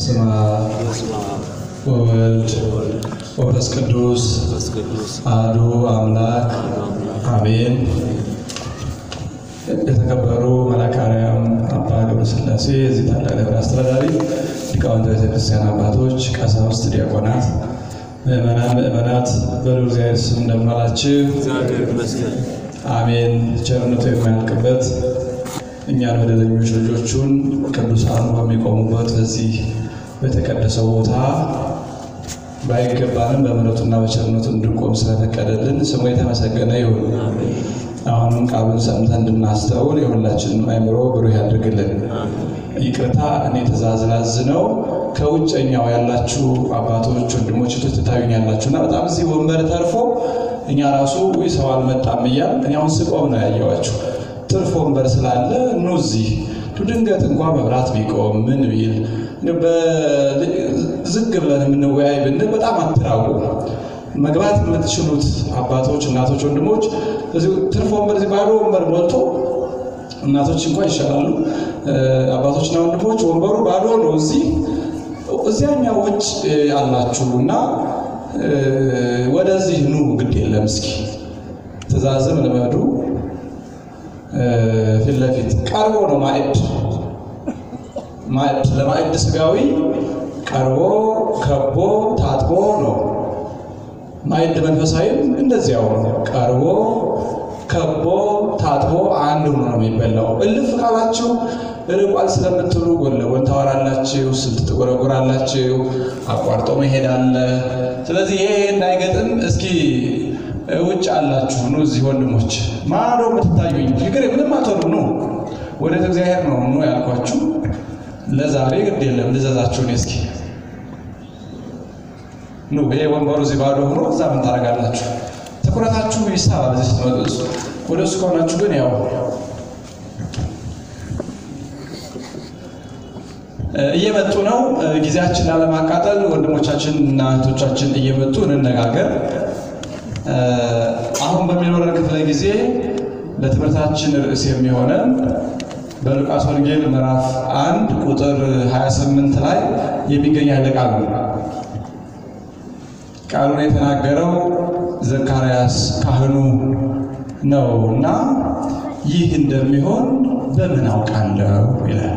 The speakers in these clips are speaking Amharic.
በስመ አብ በስመ አብ ወወልድ ወመንፈስ ቅዱስ መንፈስ ቅዱስ አሐዱ አምላክ አሜን። የተከበሩ መልአከ አርያም አባ ገብረሥላሴ የዚህ ታላቅ ደብር አስተዳዳሪ፣ ሊቃውንተ ቤተክርስቲያን አባቶች፣ ቀሳውስት፣ ዲያቆናት፣ ምዕመናን፣ ምዕመናት በልዑል እግዚአብሔር ስም እንደምን ዋላችሁ? እግዚአብሔር ይመስገን። አሜን። ቸርነቱ የማያልቅበት እኛን በደለኞች ልጆቹን ቅዱሳኑ በሚቆሙበት በዚህ በተቀደሰው ቦታ ባይገባንም በምሕረቱና በቸርነቱ እንድንቆም ስለፈቀደልን ስሙ የተመሰገነ ይሁን። አሁንም ቃሉን ሰምተን እንድናስተውል የሁላችንም አእምሮ ብሩህ ያድርግልን። ይቅርታ እኔ ትእዛዝ ላዝነው ከውጨኛው ያላችሁ አባቶች፣ ወንድሞች እህቶች ትታዩኛላችሁ እና በጣም እዚህ ወንበር ተርፎ እኛ ራሱ ውይ ሰው አልመጣም እያል እኔ አሁን ስቆም ነው ያየዋችሁ። ትርፍ ወንበር ስላለ ኑ እዚህ ድንገት እንኳ መብራት ቢቆም ምን ቢል ዝግ ብለን የምንወያይ ብንል በጣም አትራቁ። መግባት የምትችሉት አባቶች፣ እናቶች፣ ወንድሞች ትርፍ ወንበር እዚህ ባዶ ወንበር ሞልቶ እናቶች እንኳ ይሻላሉ። አባቶችና ወንድሞች ወንበሩ ባዶ ነው። እዚህ እዚያኛው ውጭ አላችሁ እና ወደዚህ ኑ፣ ግድ የለም እስኪ ትእዛዝም ልመዱ። ፊት ለፊት ቀርቦ ነው ማዕድ ማዕድ ለማዕድ ስጋዊ ቀርቦ ከቦ ታጥቦ ነው። ማዕድ መንፈሳዊም እንደዚያው ነው። ቀርቦ ከቦ ታጥቦ አንድ ሆኖ ነው የሚበላው። እልፍ ካላችሁ ርቋል ስለምትሉ ጎን ለጎን ታወራላችሁ፣ ስልት ትጎረጎራላችሁ፣ አቋርጦ መሄድ አለ። ስለዚህ ይሄ እንዳይገጥም እስኪ ውጭ አላችሁ ኑ፣ እዚህ ወንድሞች ማዶ የምትታዩኝ ችግር ምንም አትሆኑ ኑ። ወደ እግዚአብሔር ነው ኑ ያልኳችሁ። ለዛሬ ግድ የለም ልዘዛችሁን እስኪ ኑ። ይሄ ወንበሩ እዚህ ባዶ ሆኖ እዛ ምን ታደርጋላችሁ? ትኩረታችሁ ይሳባል እዚህ ስትመጡ። ወደ እሱ ከሆናችሁ ግን ያው እየመጡ ነው። ጊዜያችን ላለማቃጠል ወንድሞቻችን እና እህቶቻችን እየመጡ እንነጋገር። አሁን በሚኖረን ክፍለ ጊዜ ለትምህርታችን ርዕስ የሚሆነን በሉቃስ ወንጌል ምዕራፍ አንድ ቁጥር 28 ላይ የሚገኝ ኃይለ ቃል ነው። ቃሉን የተናገረው ዘካርያስ ካህኑ ነው እና ይህ እንደሚሆን በምን አውቃለሁ ይላል።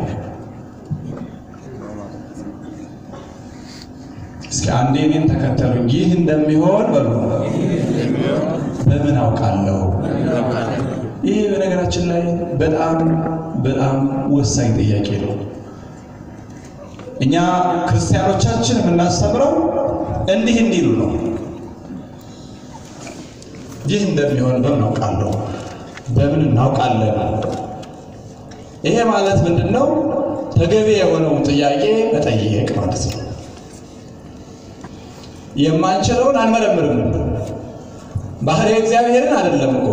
እስኪ አንዴ እኔን ተከተሉኝ። ይህ እንደሚሆን በሉ በምን አውቃለሁ? ይህ በነገራችን ላይ በጣም በጣም ወሳኝ ጥያቄ ነው። እኛ ክርስቲያኖቻችን የምናስተምረው እንዲህ እንዲሉ ነው። ይህ እንደሚሆን በምን አውቃለሁ? በምን እናውቃለን? ይሄ ማለት ምንድን ነው? ተገቢ የሆነውን ጥያቄ መጠየቅ ማለት ነው። የማንችለውን አንመረምርም። ባህሪ እግዚአብሔርን አይደለም እኮ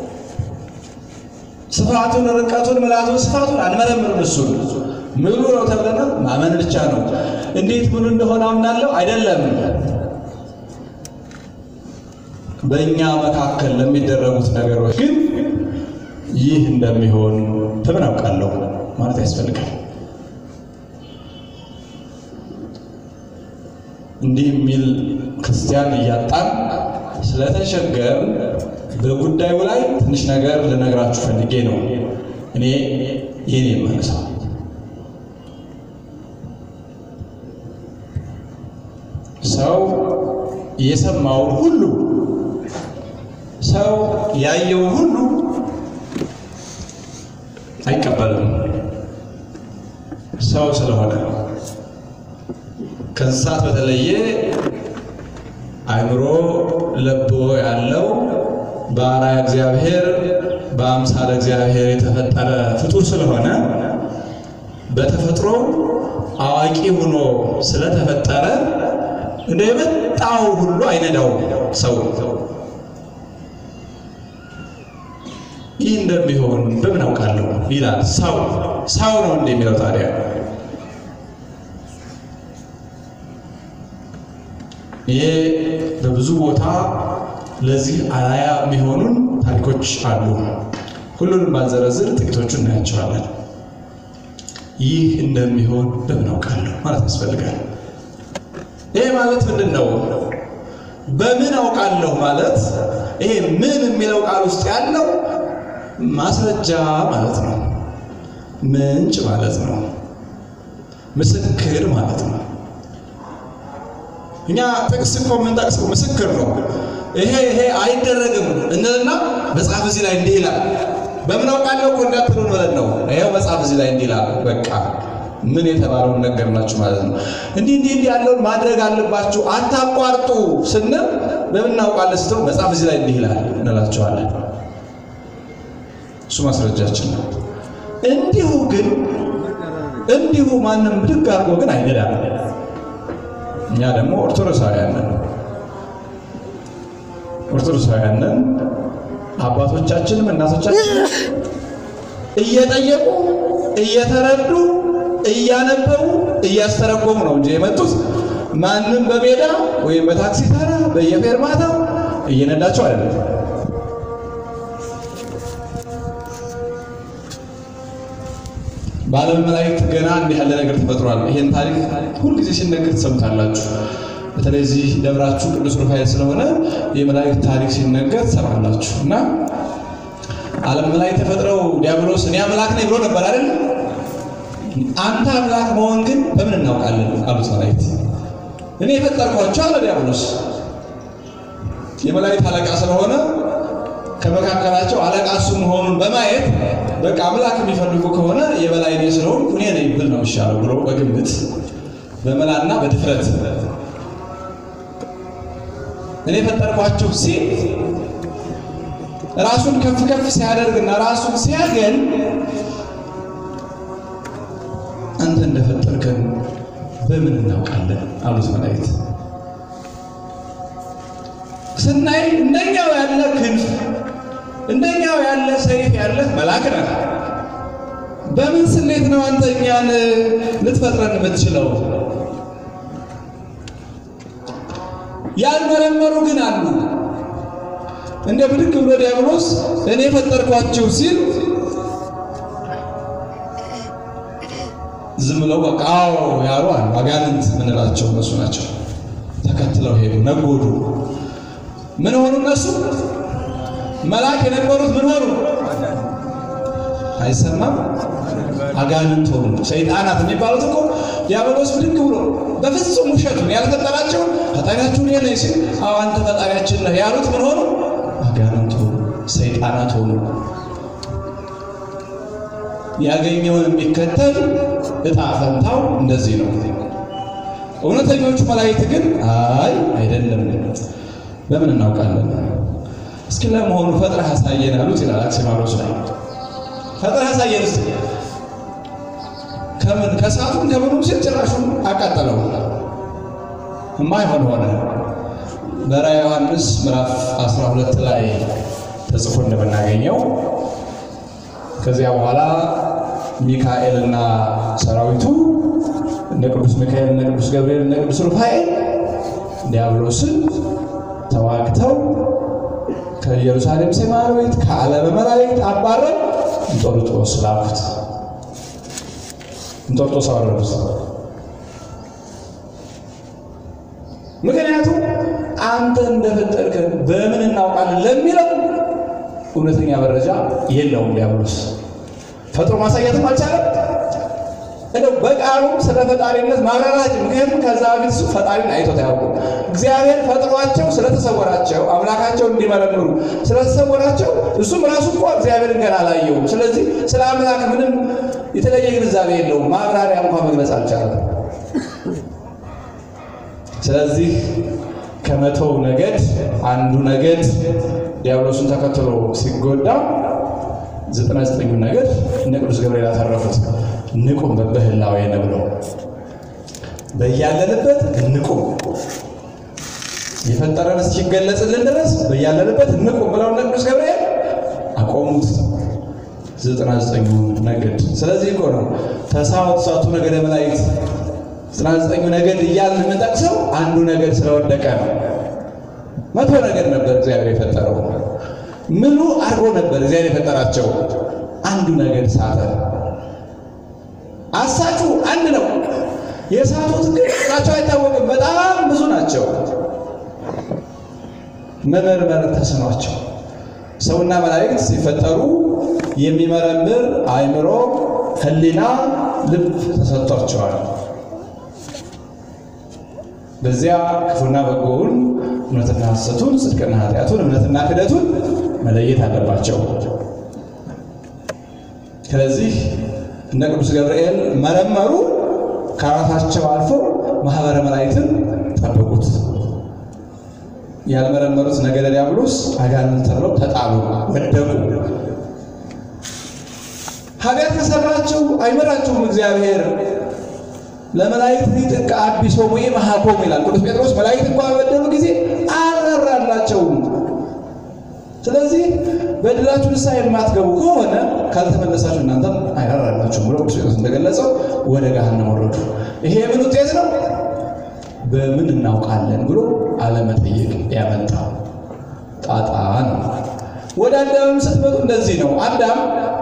ስፋቱን፣ ርቀቱን፣ ምላቱን፣ ስፋቱን አንመረምርም። እሱን ምሉ ነው ተብለናል። ማመን ብቻ ነው። እንዴት ምሉ እንደሆነ አምናለሁ አይደለም። በእኛ መካከል ለሚደረጉት ነገሮች ግን ይህ እንደሚሆን በምን አውቃለሁ ማለት ያስፈልጋል። እንዲህ የሚል ክርስቲያን እያጣን ስለተቸገር በጉዳዩ ላይ ትንሽ ነገር ልነግራችሁ ፈልጌ ነው። እኔ ይህን የማነሳው ሰው የሰማውን ሁሉ ሰው ያየውን ሁሉ አይቀበልም። ሰው ስለሆነ ከእንስሳት በተለየ አእምሮ ለቦ ያለው በአርአያ እግዚአብሔር በአምሳለ እግዚአብሔር የተፈጠረ ፍጡር ስለሆነ በተፈጥሮ አዋቂ ሆኖ ስለተፈጠረ እንደ የመጣው ሁሉ አይነዳው ሰው ይህ እንደሚሆን በምን አውቃለሁ ይላል። ሰው ሰው ነው እንደሚለው ታዲያ ይሄ በብዙ ቦታ ለዚህ አርአያ የሚሆኑን ታሪኮች አሉ። ሁሉንም ባልዘረዝር ጥቂቶቹ እናያቸዋለን። ይህ እንደሚሆን በምን አውቃለሁ ማለት ያስፈልጋል። ይሄ ማለት ምንድን ነው? በምን አውቃለሁ ማለት ይሄ ምን የሚለው ቃል ውስጥ ያለው ማስረጃ ማለት ነው። ምንጭ ማለት ነው። ምስክር ማለት ነው። እኛ ጥቅስ እኮ የምንጠቅሰው ምስክር ነው። ይሄ ይሄ አይደረግም እንልና መጽሐፍ እዚህ ላይ እንዲህ ይላል። በምን አውቃለሁ እኮ እንዳትሉን ብለን ነው። ይኸው መጽሐፍ እዚህ ላይ እንዲህ ይላል። በቃ ምን የተባለውን ነገር ናችሁ ማለት ነው። እንዲህ እንዲህ እንዲህ ያለውን ማድረግ አለባችሁ አታቋርጡ ስንል በምን እናውቃለን ስትሉ መጽሐፍ እዚህ ላይ እንዲህ ይላል እንላቸዋለን። እሱ ማስረጃችን ነው። እንዲሁ ግን እንዲሁ ማንም ብድግ አድርጎ ግን አይነዳም። እኛ ደግሞ ኦርቶዶክሳውያን ነን። ኦርቶዶክሳውያን ነን። አባቶቻችንም እናቶቻችንም እየጠየቁ እየተረዱ እያነበቡ እያስተረጎሙ ነው እንጂ የመጡት ማንም በሜዳ ወይም በታክሲ ተራ በየፌርማታው እየነዳቸው አይደለም። በዓለም መላእክት ገና እንዲህ ያለ ነገር ተፈጥሯል። ይሄን ታሪክ ሁልጊዜ ሲነገር ትሰሙታላችሁ። በተለይ እዚህ ደብራችሁ ቅዱስ ሩፋኤል ስለሆነ የመላእክት ታሪክ ሲነገር ትሰማላችሁ። እና ዓለም መላእክት ተፈጥረው ዲያብሎስ እኔ አምላክ ነኝ ብሎ ነበር አይደል? አንተ አምላክ መሆን ግን በምን እናውቃለን አሉት መላእክት። እኔ የፈጠርኳቸው አለ ዲያብሎስ። የመላእክት አለቃ ስለሆነ ከመካከላቸው አለቃ እሱ መሆኑን በማየት በቃ አምላክ የሚፈልጉ ከሆነ የበላይ እኔ ስለሆንኩ እኔ ነኝ ብል ነው የሚሻለው ብሎ በግምት በመላና በድፍረት እኔ የፈጠርኳቸው ሲል ራሱን ከፍ ከፍ ሲያደርግና ራሱን ሲያገን አንተ እንደፈጠርከን በምን እናውቃለን አሉት መላእክት። ስናይ እንደኛው ያለ ክንፍ እንደኛው ያለ ሰይፍ ያለ መልአክ ነህ። በምን ስሌት ነው አንተ እኛን ልትፈጥረን የምትችለው? ያልመረመሩ ግን አሉ። እንደ ብድግ ብሎ ዲያብሎስ እኔ የፈጠርኳቸው ሲል ዝም ብለው በቃ አዎ ያሉ አሉ። አጋንንት ምንላቸው እነሱ ናቸው። ተከትለው ሄዱ፣ ነጎዱ። ምን ሆኑ እነሱ? መልአክ የነበሩት ምን ሆኑ? አይሰማም? አጋንንት ሆኑ። ሰይጣናት የሚባሉት እኮ ዲያብሎስ ብድግ ብሎ በፍጹም ውሸቱን ያልፈጠራቸውን ፈጣሪያችሁን የነ ሲል አዎ አንተ ፈጣሪያችን ነህ ያሉት ምን ሆኑ? አጋንንት ሆኑ፣ ሰይጣናት ሆኑ። ያገኘውን የሚከተል እጣ ፈንታው እንደዚህ ነው። እውነተኞቹ መላእክት ግን አይ አይደለም፣ በምን እናውቃለን? እስኪ ለመሆኑ ፈጥረህ አሳየን አሉት ይላል አክሲማሮስ ላይ። ፈጥረህ አሳየን እስኪ ከምን ከሰዓቱም ከምኑም ሲል ጭራሹን አቃጠለው። የማይሆን ሆነ። በራዕየ ዮሐንስ ምዕራፍ 12 ላይ ተጽፎ እንደምናገኘው ከዚያ በኋላ ሚካኤልና ሰራዊቱ እነ ቅዱስ ሚካኤል እነ ቅዱስ ገብርኤል እነ ቅዱስ ሩፋኤል ዲያብሎስን ተዋግተው ከኢየሩሳሌም ሰማያዊት ከዓለመ መላእክት አባረው እንጦርጦስ ላኩት። እንጦርጦስ አወረዱት። ምክንያቱም አንተ እንደፈጠርከን በምን እናውቃለን ለሚለው እውነተኛ መረጃ የለውም። ዲያብሎስ ፈጥሮ ማሳየትም አልቻለም። እንደው በቃሉም ስለ ፈጣሪነት ማብራራት ምክንያቱም ከዛ በፊት እሱ ፈጣሪን አይቶት አያውቁም። እግዚአብሔር ፈጥሯቸው ስለተሰወራቸው አምላካቸው እንዲመረምሩ ስለተሰወራቸው እሱም ራሱ እኮ እግዚአብሔርን ገና አላየውም። ስለዚህ ስለ አምላክ ምንም የተለየ ግንዛቤ የለውም። ማብራሪያ እንኳን መግለጽ አልቻለም። ስለዚህ ከመቶው ነገድ አንዱ ነገድ ዲያብሎስን ተከትሎ ሲጎዳ ዘጠና ዘጠኙ ነገድ እነ ቅዱስ ገብርኤል ያተረፉት። ንቁም በበህላዌነ ብለው በያለንበት ንቁም የፈጠረን እስኪገለጽልን ድረስ በያለንበት ንቁም ብለው እነ ቅዱስ ገብርኤል አቆሙት ዘጠና ዘጠኙ ነገድ። ስለዚህ እኮ ነው ተሳወ ተሳቱ ነገደ መላእክት ዘጠና ዘጠኙ ነገድ እያልን የምንጠቅሰው አንዱ ነገድ ስለወደቀ ነው። መቶ ነገድ ነበር እግዚአብሔር የፈጠረው ምሉ አድርጎ ነበር እግዚአብሔር የፈጠራቸው። አንዱ ነገድ ሳተ። የሳቱት ግን ቁጥራቸው አይታወቅም። በጣም ብዙ ናቸው። መመርመር ተስኗቸው ሰውና መላእክት ሲፈጠሩ የሚመረምር አእምሮ፣ ሕሊና፣ ልብ ተሰጥቷቸዋል። በዚያ ክፉና በጎውን፣ እውነትና ሐሰቱን፣ ጽድቅና ኃጢአቱን፣ እምነትና ክደቱን መለየት አለባቸው። ስለዚህ እነ ቅዱስ ገብርኤል መረመሩ፣ ከራሳቸው አልፎ ማህበረ መላእክትን ጠበቁት። ያልመረመሩት ነገደ ዲያብሎስ አጋንንት ተብለው ተጣሉ፣ ወደቁ። ኃጢአት ከሰራችሁ አይመራችሁም እግዚአብሔር ለመላእክት ሊጥቀ አቢሶሙ መሃኮሙ ይላል ቅዱስ ጴጥሮስ። መላእክት እንኳ በበደሉ ጊዜ አልራራላቸውም። ስለዚህ በድላችሁ ንስሐ የማትገቡ ከሆነ ካልተመለሳችሁ እናንተም አይራራላችሁም ብሎ ቅዱስ ጴጥሮስ እንደገለጸው ወደ ገሃነም ወረዱ። ይሄ የምን ውጤት ነው? በምን እናውቃለን ብሎ አለመጠየቅ ያመጣ ጣጣ ነው። ወደ አዳምም ስትመጡ እንደዚህ ነው። አዳም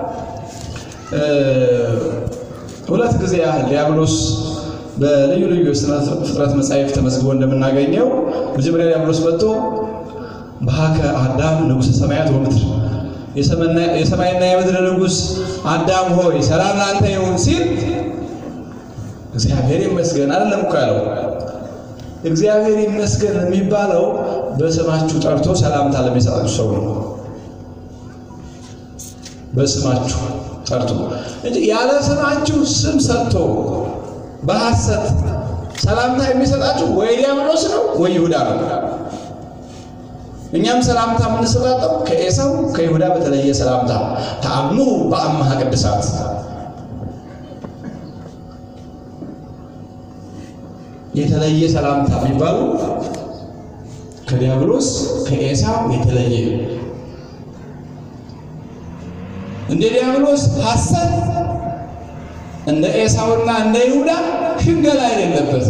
ሁለት ጊዜ ያህል ዲያብሎስ በልዩ ልዩ የሥነ ፍጥረት መጻሕፍት ተመዝግቦ እንደምናገኘው መጀመሪያ ዲያብሎስ መጥቶ በሀከ አዳም ንጉሠ ሰማያት ወምድር የሰማይና የምድር ንጉሥ አዳም ሆይ ሰላም ለአንተ ይሁን ሲል እግዚአብሔር ይመስገን አይደለም እኮ ያለው። እግዚአብሔር ይመስገን የሚባለው በስማችሁ ጠርቶ ሰላምታ ለሚሰጣችሁ ሰው ነው። በስማችሁ ጠርቶ እንጂ ያለ ስማችሁ ስም ሰጥቶ በሐሰት ሰላምታ የሚሰጣችሁ ወይ ዲያብሎስ ነው ወይ ይሁዳ ነው። እኛም ሰላምታ የምንሰጣጠው ከኤሳው ከይሁዳ በተለየ ሰላምታ ተአምኑ በአምሃ ቅድሳት የተለየ ሰላምታ የሚባሉ ከዲያብሎስ ከኤሳው የተለየ እንደ ዲያብሎስ ሐሰት እንደ ኤሳውና እንደ ይሁዳ ሽንገላ የሌለበት።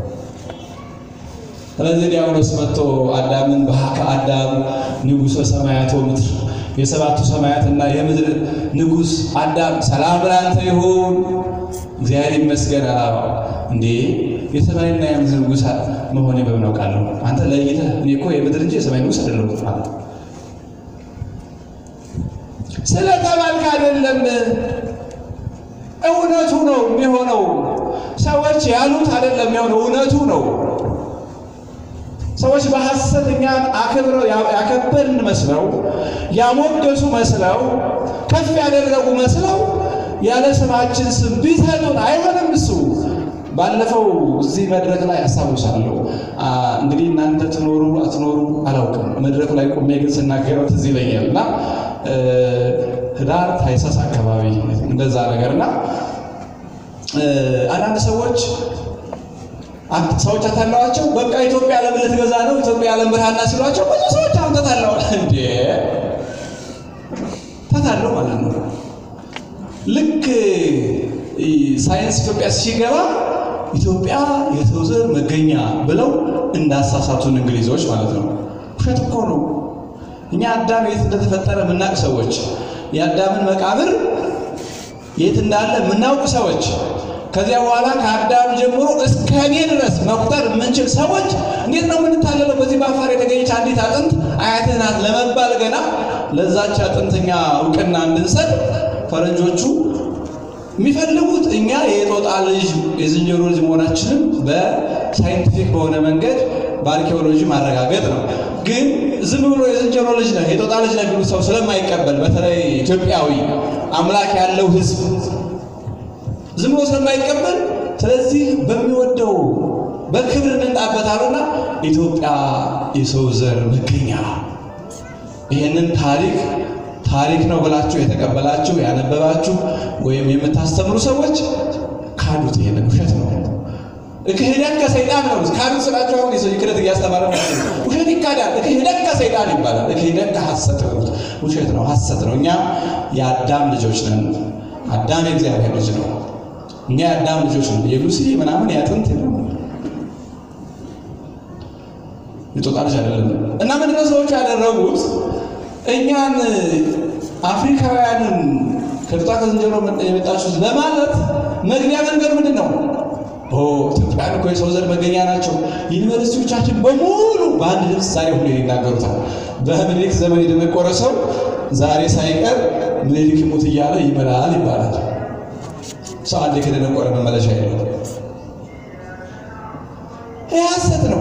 ስለዚህ ዲያብሎስ መጥቶ አዳምን በሀከ አዳም ንጉሠ ሰማያት ወምድር የሰባቱ ሰማያትና የምድር ንጉሥ አዳም ሰላም ላንተ ይሁን እግዚአብሔር ይመስገን አላባው እንዴ የሰማይና የምድር ንጉሥ መሆኔ በምን አውቃለሁ? አንተ ለይተህ እኔ እኮ የምድር እንጂ የሰማይ ንጉሥ አይደለሁም ማለት ስለተባልክ አይደለም። እውነቱ ነው የሚሆነው። ሰዎች ያሉት አይደለም የሚሆነው፣ እውነቱ ነው። ሰዎች በሐሰት እኛን አክብረው ያከበርን መስለው ያሞገሱ መስለው ከፍ ያደረጉ መስለው ያለ ስማችን ስም ቢሰጡን አይሆንም እሱ ባለፈው እዚህ መድረክ ላይ አስታውሳለሁ። እንግዲህ እናንተ ትኖሩ አትኖሩ አላውቅም። መድረክ ላይ ቆሜ ግን ስናገረው ትዝ ይለኛል እና ህዳር ታኅሳስ አካባቢ እንደዛ ነገር እና አንዳንድ ሰዎች ሰዎች አታለዋቸው። በቃ ኢትዮጵያ ዓለም ልትገዛ ነው ኢትዮጵያ ዓለም ብርሃና ሲሏቸው ብዙ ሰዎች አሁን ተታለዋል። እንዴ ተታለው ማለት ነው ልክ ሳይንስ ኢትዮጵያ ሲገባ ኢትዮጵያ የሰው ዘር መገኛ ብለው እንዳሳሳቱን እንግሊዞች ማለት ነው። ውሸት እኮ ነው። እኛ አዳም የት እንደተፈጠረ የምናውቅ ሰዎች፣ የአዳምን መቃብር የት እንዳለ የምናውቅ ሰዎች፣ ከዚያ በኋላ ከአዳም ጀምሮ እስከ እኔ ድረስ መቁጠር የምንችል ሰዎች እንዴት ነው የምንታለለው? በዚህ በአፋር የተገኘች አንዲት አጥንት አያትህ ናት ለመባል ገና ለዛች አጥንተኛ እውቅና እንድንሰጥ ፈረንጆቹ የሚፈልጉት እኛ የጦጣ ልጅ የዝንጀሮ ልጅ መሆናችንን በሳይንቲፊክ በሆነ መንገድ በአርኪኦሎጂ ማረጋገጥ ነው። ግን ዝም ብሎ የዝንጀሮ ልጅ ነህ የጦጣ ልጅ ነህ ቢሉት ሰው ስለማይቀበል በተለይ ኢትዮጵያዊ አምላክ ያለው ሕዝብ ዝም ብሎ ስለማይቀበል ስለዚህ በሚወደው በክብር እንጣበታሉና ኢትዮጵያ የሰው ዘር መገኛ ይህንን ታሪክ ታሪክ ነው ብላችሁ የተቀበላችሁ ያነበባችሁ ወይም የምታስተምሩ ሰዎች ካዱት። ይሄንን ውሸት ነው። ክህደት ከሰይጣን ነው። ካዱት ስላችሁ አሁን የሰው ክህደት እያስተማረ ነው። ውሸት ይካዳል። ክህደት ከሰይጣን ይባላል። ክህደት ከሐሰት ነው። ውሸት ነው፣ ሐሰት ነው። እኛ የአዳም ልጆች ነን። አዳም የእግዚአብሔር ልጅ ነው። እኛ የአዳም ልጆች ነን። የሉሲ ምናምን ያጥንት ነው የጦጣ ልጅ አይደለም። እና ምንድነው ሰዎች ያደረጉት እኛን አፍሪካውያንን ከጦጣ ከዝንጀሮ የመጣችሁት ለማለት መግቢያ መንገድ ምንድን ነው? ኢትዮጵያን እኮ የሰው ዘር መገኛ ናቸው። ዩኒቨርሲቲዎቻችን በሙሉ በአንድ ድምፅ ዛሬ ሁሉ ይናገሩታል። በምኒልክ ዘመን የደነቆረ ሰው ዛሬ ሳይቀር ምኒልክ ይሙት እያለ ይመላል ይባላል። ሰው አንዴ ከደነቆረ መመለሻ የለው። ይህ ሐሰት ነው።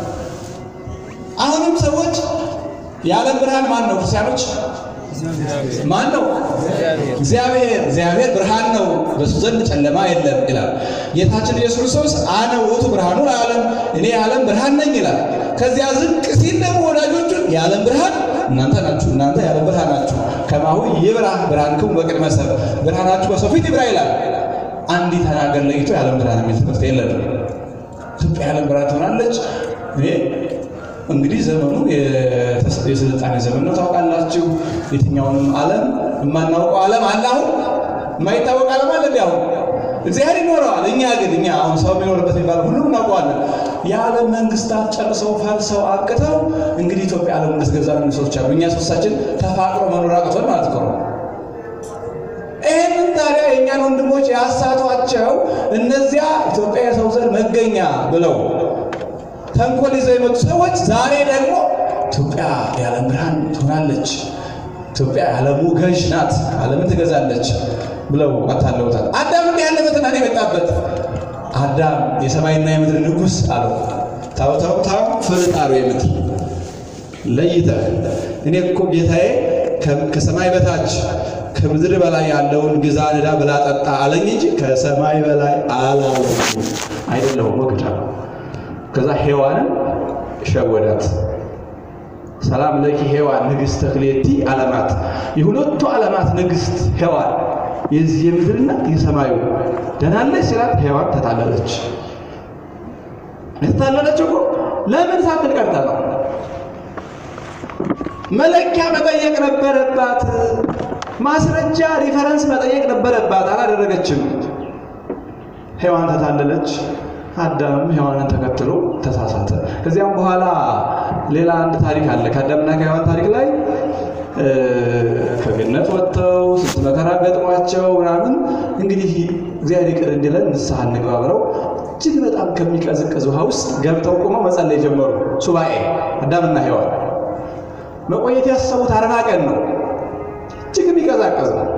አሁንም ሰዎች የዓለም ብርሃን ማን ነው? ክርስቲያኖች ማን ነው? እግዚአብሔር። እግዚአብሔር ብርሃን ነው፣ በሱ ዘንድ ጨለማ የለም ይላል ጌታችን ኢየሱስ ክርስቶስ። አነ ውእቱ ብርሃኑ ለዓለም፣ እኔ የዓለም ብርሃን ነኝ ይላል። ከዚያ ዝቅ ሲል ደግሞ ወዳጆቹን የዓለም ብርሃን እናንተ ናችሁ፣ እናንተ የዓለም ብርሃን ናችሁ። ከማሁ ይብራ ብርሃንክሙ በቅድመ ሰብእ፣ ብርሃናችሁ በሰው ፊት ይብራ ይላል። አንዲት ሀገር ለይቶ የዓለም ብርሃን የሚል ትምህርት የለንም። ኢትዮጵያ የዓለም ብርሃን ትሆናለች። እንግዲህ ዘመኑ የስልጣኔ ዘመን ነው ታውቃላችሁ። የትኛውንም ዓለም የማናውቀው ዓለም አለ። አሁን የማይታወቅ ዓለም አለ። እንዲ አሁን እግዚአብሔር ይኖረዋል። እኛ ግን እኛ አሁን ሰው የሚኖርበት የሚባል ሁሉም እናውቀዋለን። የዓለም መንግስታት ጨርሰው ፈልሰው አብቅተው እንግዲህ ኢትዮጵያ ዓለም እንድትገዛ ሰዎች አሉ። እኛ ሶስታችን ተፋቅሮ መኖር አቅቶን ማለት ነው። ይህንን ታዲያ የእኛን ወንድሞች ያሳቷቸው እነዚያ ኢትዮጵያ የሰው ዘር መገኛ ብለው ተንኮል ይዘው የመጡ ሰዎች ዛሬ ደግሞ ኢትዮጵያ የዓለም ብርሃን ትሆናለች፣ ኢትዮጵያ የዓለሙ ገዥ ናት፣ ዓለምን ትገዛለች ብለው አታለውታል። አዳም እንዲህ ያለ ፈተና ነው የመጣበት። አዳም የሰማይና የምድር ንጉሥ አለው። ታው ታው ታው ፍርጣሩ የምድር ለይተህ እኔ እኮ ጌታዬ ከሰማይ በታች ከምድር በላይ ያለውን ግዛ፣ ንዳ፣ ብላ፣ ጠጣ አለኝ እንጂ ከሰማይ በላይ አላለኝ አይደለሁም ወግዳ ከዛ ሔዋንን ሸወዳት። ሰላም ለኪ ሔዋን ንግሥተ ክሌቲ ዓለማት፣ የሁለቱ ዓለማት ንግሥት ሔዋን የዚህ የምድርና የሰማዩ ደናለች ሲላት ሔዋን ተታለለች። የተታለለች እኮ ለምን ሳትል ቀርታ ነው። መለኪያ መጠየቅ ነበረባት። ማስረጃ ሪፈረንስ መጠየቅ ነበረባት። አላደረገችም። ሔዋን ተታለለች። አዳም ሔዋንን ተከትሎ ተሳሳተ። ከዚያም በኋላ ሌላ አንድ ታሪክ አለ። ከአዳምና ከሔዋን ታሪክ ላይ ከገነት ወጥተው ስንት መከራ ገጥሟቸው ምናምን እንግዲህ እግዚአብሔር ይቅር እንዲለን ንስሐ እንግባ ብለው እጅግ በጣም ከሚቀዝቅዝ ውሃ ውስጥ ገብተው ቆመው መጸለይ ጀመሩ። ሱባኤ አዳምና ሔዋን መቆየት ያሰቡት አርባ ቀን ነው። እጅግ የሚቀዛቀዝ ነው።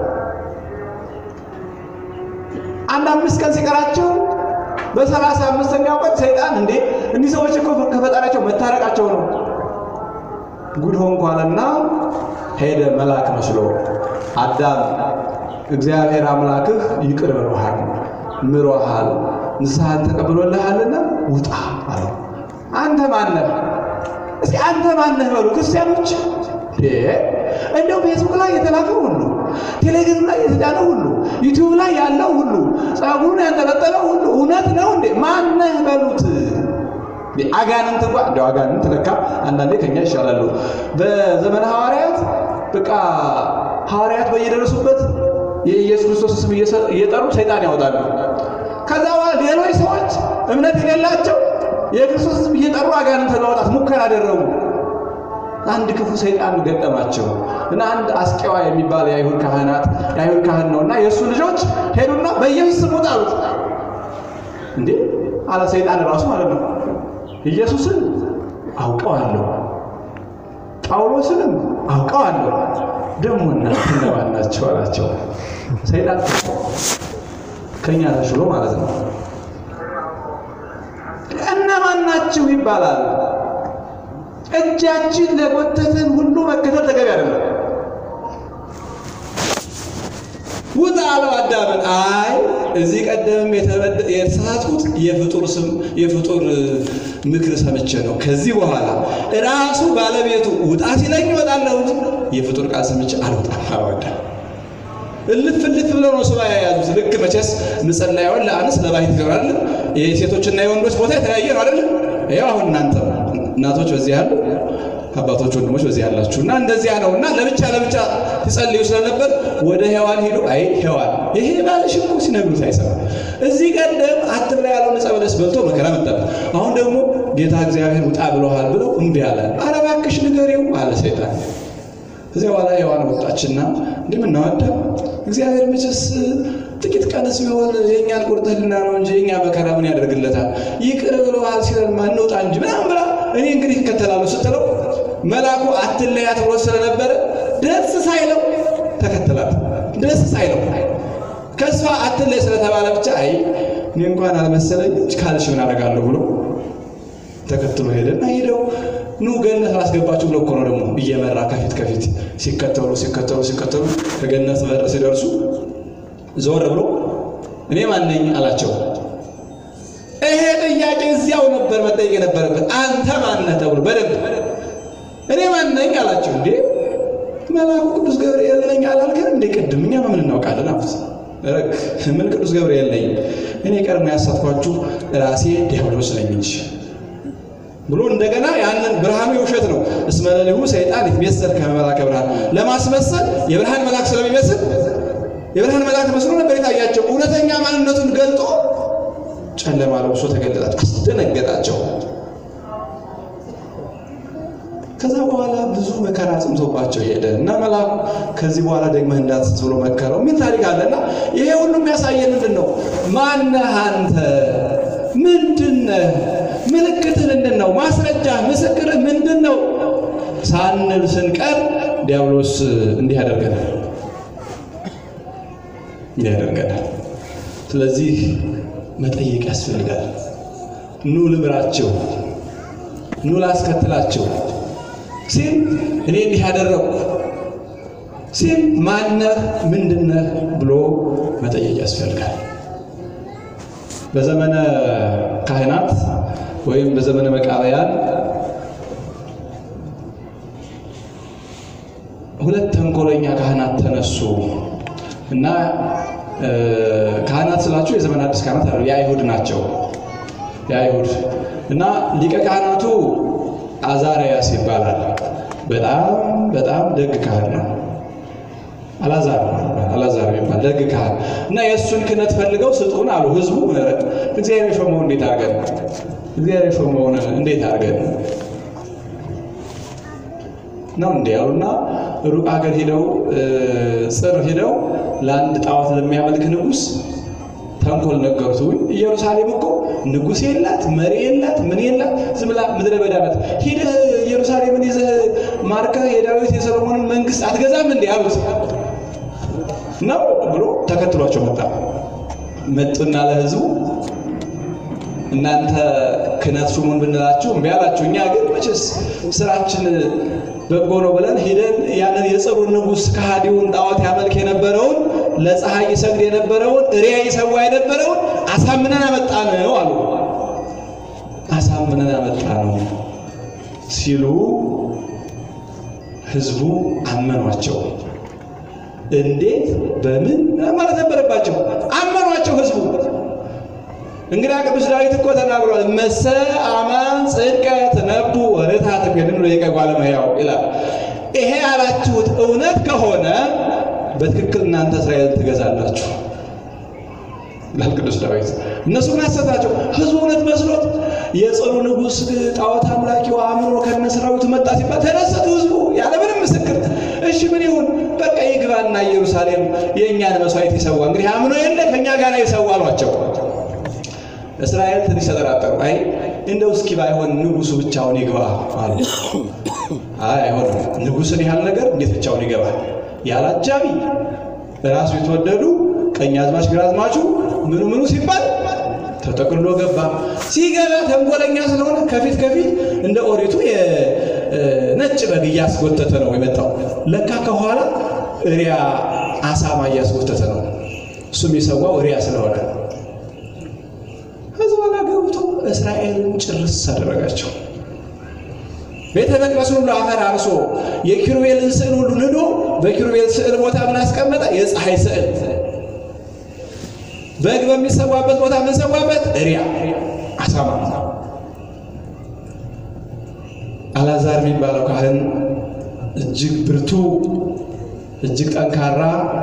አንድ አምስት ቀን ሲቀራቸው በሰላሳ አምስተኛው ቀን ሰይጣን እንዴ እኒህ ሰዎች እኮ ከፈጣሪያቸው መታረቃቸው ነው ጉድ ሆንኩ አለና ሄደ መልአክ መስሎ አዳም እግዚአብሔር አምላክህ ይቅር ብሎሃል፣ ምሮሃል፣ ንስሐን ተቀብሎልሃልና ውጣ አለው። አንተ ማነህ? እስኪ አንተ ማነህ በሉ ክርስቲያኖች። እንደው ፌስቡክ ላይ የተላከው ሁሉ፣ ቴሌግራም ላይ የተጫነው ሁሉ፣ ዩቲዩብ ላይ ያለው ሁሉ፣ ጸጉሩን ያንጠለጠለው ሁሉ እውነት ነው እንዴ? ማነህ በሉት። አጋንንት እንኳ እንደው አጋንንት ለካ አንዳንዴ ከኛ ይሻላሉ። በዘመነ ሐዋርያት በቃ ሐዋርያት በየደረሱበት የኢየሱስ ክርስቶስ ስም እየጠሩ ሰይጣን ያወጣሉ። ከዛ በኋላ ሌሎች ሰዎች እምነት የሌላቸው የክርስቶስ ስም እየጠሩ አጋንንት ለማውጣት ሙከራ አደረጉ። አንድ ክፉ ሰይጣን ገጠማቸው እና አንድ አስቄዋ የሚባል የአይሁድ ካህናት የአይሁድ ካህን ነው እና የእሱ ልጆች ሄዱና በኢየሱስ ስም ውጣ አሉት። እንዴ አለ ሰይጣን ራሱ ማለት ነው። ኢየሱስን አውቀዋለሁ፣ ጳውሎስንም አውቀዋለሁ፣ ደግሞ እናንተ እነማን ናቸው አላቸው። ሰይጣን ከእኛ ተሽሎ ማለት ነው። እነማን ናችሁ ይባላል። እጃችን ለጎተትን ሁሉ መከተል ተገቢ አይደለም። ውጣ አለው አዳምን። አይ እዚህ ቀደም የተሳሳትኩት የፍጡር ስም የፍጡር ምክር ሰምቼ ነው። ከዚህ በኋላ ራሱ ባለቤቱ ውጣ ሲለኝ እወጣለሁ እንጂ የፍጡር ቃል ሰምቼ አልወጣም አለው አዳም። እልፍ እልፍ ብለው ነው ሱባኤ የያዙት። ልክ መቼስ ምጸላዩን ለአንስ ለባሕት ይሆናል። የሴቶችና የወንዶች ቦታ የተለያየ ነው አይደለም? ይኸው አሁን እናንተ እናቶች በዚህ ያሉ አባቶች ወንድሞች በዚህ ያላችሁ እና እንደዚያ ነው እና ለብቻ ለብቻ ሲጸልዩ ስለነበር ወደ ሔዋን ሄዱ። አይ ሔዋን ይሄ ባልሽ እኮ ሲነግሩት አይሰማ። እዚህ ቀደም አትብላ ያለውን ዕፀ በለስ በልቶ መከራ መጣበት። አሁን ደግሞ ጌታ እግዚአብሔር ውጣ ብለዋል ብለው እምቢ አለ። ኧረ እባክሽ ንገሪው አለ ሰይጣን። ከዚያ በኋላ ሔዋን ወጣችና እንደምናወዳ እግዚአብሔር መቼስ ጥቂት ቀንስ ቢሆን የእኛን ቁርጥህልና ነው እንጂ የእኛ መከራ ምን ያደርግለታል? ይቅር ብለዋል ሲለን ማንወጣ እንጂ ምናምን ብላ እኔ እንግዲህ ይከተላሉ ስትለው መልአኩ አትለያት ብሎ ስለነበረ ደስ ሳይለው ተከተላት። ደስ ሳይለው ከእሷ አትለይ ስለተባለ ብቻ አይ እኔ እንኳን አልመሰለኝ ካልሽ ምን አደርጋለሁ ብሎ ተከትሎ ሄደና ሄደው ኑ ገነት ላስገባችሁ ብሎ እኮ ነው ደግሞ እየመራ ከፊት ከፊት ሲከተሉ ሲከተሉ ሲከተሉ ከገነት በር ሲደርሱ ዞር ብሎ እኔ ማን ነኝ አላቸው። ይሄ ጥያቄ እዚያው ነበር መጠየቅ የነበረበት። አንተ ማነህ ተብሎ በደንብ እኔ ማን ነኝ አላቸው። እንዴ መልአኩ ቅዱስ ገብርኤል ነኝ አላልከን እንዴ? ቅድም እኛ ምን እናውቃለን አሉት። ረግ ምን ቅዱስ ገብርኤል ነኝ እኔ ቀድሞ ያሳትኳችሁ ራሴ ዲያብሎስ ነኝ እንጂ ብሎ እንደገና ያንን ብርሃኑ የውሸት ነው። እስመ ሌሊሁ ሰይጣን ይትሜሰል ከመ መልአከ ብርሃን ለማስመሰል የብርሃን መልአክ ስለሚመስል የብርሃን መልአክ መስሎ ነበር የታያቸው። እውነተኛ ማንነቱን ገልጦ ጨለማ ለብሶ ተገለጣቸው፣ አስደነገጣቸው። ከዛ በኋላ ብዙ መከራ ጽምቶባቸው ሄደ እና መልአኩ ከዚህ በኋላ ደግመህ እንዳትስት ብሎ መከረው የሚል ታሪክ አለና ይሄ ሁሉ የሚያሳየን ምንድን ነው? ማነህ አንተ? ምንድነህ? ምልክትህ ምንድን ነው? ማስረጃ ምስክርህ ምንድን ነው? ሳንል ስንቀር ዲያብሎስ እንዲህ ያደርገናል እንዲህ ያደርገናል። ስለዚህ መጠየቅ ያስፈልጋል። ኑ ልምራቸው፣ ኑ ላስከትላቸው ሲል እኔ እንዲህ ያደረግኩ ሲል ማነህ ምንድነህ ብሎ መጠየቅ ያስፈልጋል። በዘመነ ካህናት ወይም በዘመነ መቃብያን ሁለት ተንኮለኛ ካህናት ተነሱ እና ካህናት ስላችሁ የዘመን አዲስ ካህናት አሉ፣ የአይሁድ ናቸው። የአይሁድ እና ሊቀ ካህናቱ አዛርያስ ይባላል። በጣም በጣም ደግ ካህን ነው። አላዛር አላዛር የሚባል ደግ ካህን እና የእሱን ክህነት ፈልገው ስጡን አሉ። ህዝቡ እግዚአብሔር የሾመውን እንዴት አድርገን እግዚአብሔር የሾመውን እንዴት አድርገን ነው እንዲ ያሉና ሩቅ ሀገር ሂደው ጽር ሂደው ለአንድ ጣዖት ለሚያመልክ ንጉሥ ተንኮል ነገሩት። ውይ ኢየሩሳሌም እኮ ንጉሥ የላት መሪ የላት ምን የላት ዝም ብላ ምድረ በዳ ናት። ሂደህ ኢየሩሳሌምን ይዘህ ማርከህ የዳዊት የሰሎሞንን መንግስት አትገዛም እንዴ አሉት። ነው ብሎ ተከትሏቸው መጣ። መጡና ለህዝቡ እናንተ ክህነት ሹሙን ብንላችሁ እምቢ አላችሁ። እኛ ግን መቼስ ስራችን በጎ ነው ብለን ሂደን ያንን የጽሩን ንጉሥ ከሃዲውን ጣዖት ያመልክ የነበረውን ለፀሐይ ይሰግድ የነበረውን እሪያ ይሰዋ የነበረውን አሳምነን አመጣ ነው አሉ። አሳምነን አመጣ ነው ሲሉ ህዝቡ አመኗቸው። እንዴት በምን ማለት ነበረባቸው። አመኗቸው ህዝቡ። እንግዲህ ቅዱስ ዳዊት እኮ ተናግሯል። መሰ አማን ጽድቀ ትነቡ ወርታ ትገድሉ ደቂቀ እጓለ እመሕያው ይላል። ይሄ ያላችሁት እውነት ከሆነ በትክክል እናንተ እስራኤልን ትገዛላችሁ ይላል ቅዱስ ዳዊት። እነሱ ግን አሰታቸው። ህዝቡ እውነት መስሎት የጽሩ ንጉሥ ጣዖት አምላኪው አምኖ ከነ ሰራዊቱ መጣ ሲባል ተደሰቱ ህዝቡ ያለምንም ምስክር። እሺ ምን ይሁን በቃ ይግባና ኢየሩሳሌም የእኛን መስዋዕት ይሰዋ። እንግዲህ አምኖ የለ ከእኛ ጋር ይሰዋ አሏቸው። እስራኤል ትንሽ ተጠራጠሩ። አይ እንደው እስኪ ባይሆን ንጉሱ ብቻውን ይግባ አሉ። አይ አይሆንም፣ ንጉስን ያህል ነገር እንዴት ብቻውን ይገባል? ያለ አጃቢ ራሱ የተወደዱ ቀኝ አዝማች ግራ አዝማቹ ምኑ ምኑ ሲባል ተጠቅልሎ ገባ። ሲገባ ተንኮለኛ ስለሆነ ከፊት ከፊት እንደ ኦሪቱ የነጭ በግ እያስጎተተ ነው የመጣው። ለካ ከኋላ እሪያ አሳማ እያስጎተተ ነው። እሱ የሚሰዋው እሪያ ስለሆነ በኋላ ገብቶ እስራኤልን ጭርስ አደረጋቸው። ቤተ መቅደሱን ሁሉ አፈር አርሶ የኪሩቤልን ስዕል ሁሉ ንዶ በኪሩቤል ስዕል ቦታ ምን አስቀመጠ? የፀሐይ ስዕል። በግ በሚሰዋበት ቦታ የምንሰዋበት እሪያ አሳማ። አላዛር የሚባለው ካህን እጅግ ብርቱ እጅግ ጠንካራ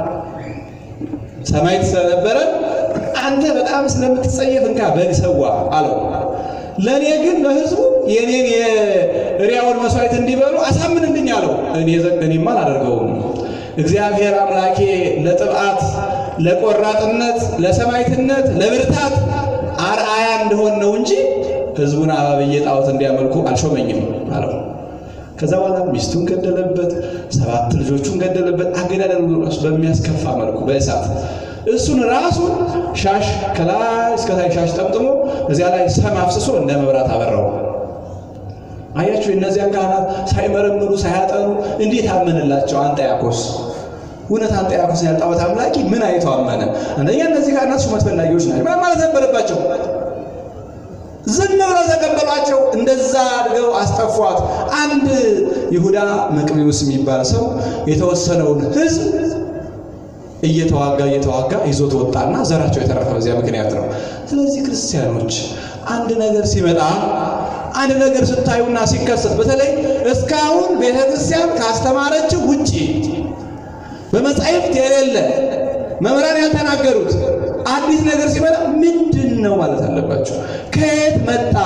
ሰማዕት ስለነበረ አንተ በጣም ስለምትጸየፍ እንካ በግ ሰዋ አለው። ለእኔ ግን ለሕዝቡ የኔን የሪያውን መስዋዕት እንዲበሉ አሳምንልኝ አለው። እኔ እኔማ አላደርገውም። እግዚአብሔር አምላኬ ለጥብዓት ለቆራጥነት፣ ለሰማዕትነት፣ ለብርታት አርአያ እንደሆን ነው እንጂ ሕዝቡን አባብዬ ጣዖት እንዲያመልኩ አልሾመኝም አለው። ከዛ በኋላ ሚስቱን ገደለበት፣ ሰባት ልጆቹን ገደለበት። አገዳደሉ ራሱ በሚያስከፋ መልኩ በእሳት እሱን ራሱን ሻሽ ከላይ እስከታይ ሻሽ ጠምጥሞ እዚያ ላይ ሰም አፍስሶ እንደ መብራት አበራው። አያችሁ፣ እነዚያን ካህናት ሳይመረምሩ ሳያጠኑ እንዴት አመንላቸው? አንጠያኮስ እውነት አንጠያኮስ ያልጣዖት አምላኪ ምን አይቶ አመነ? አንደኛ እነዚህ ካህናት ሹመት ፈላጊዎች ናቸው ማለት ነበረባቸው። ዝም ብለው ተቀበሏቸው። እንደዛ አድርገው አስጠፏት። አንድ ይሁዳ መቅቢውስ የሚባል ሰው የተወሰነውን ሕዝብ እየተዋጋ እየተዋጋ ይዞት ወጣና ዘራቸው የተረፈ በዚያ ምክንያት ነው። ስለዚህ ክርስቲያኖች አንድ ነገር ሲመጣ አንድ ነገር ስታዩና ሲከሰት በተለይ እስካሁን ቤተ ክርስቲያን ካስተማረችው ውጪ በመጻሕፍት የሌለ መምህራን ያልተናገሩት አዲስ ነገር ሲመጣ ምንድን ነው ማለት አለባችሁ። ከየት መጣ?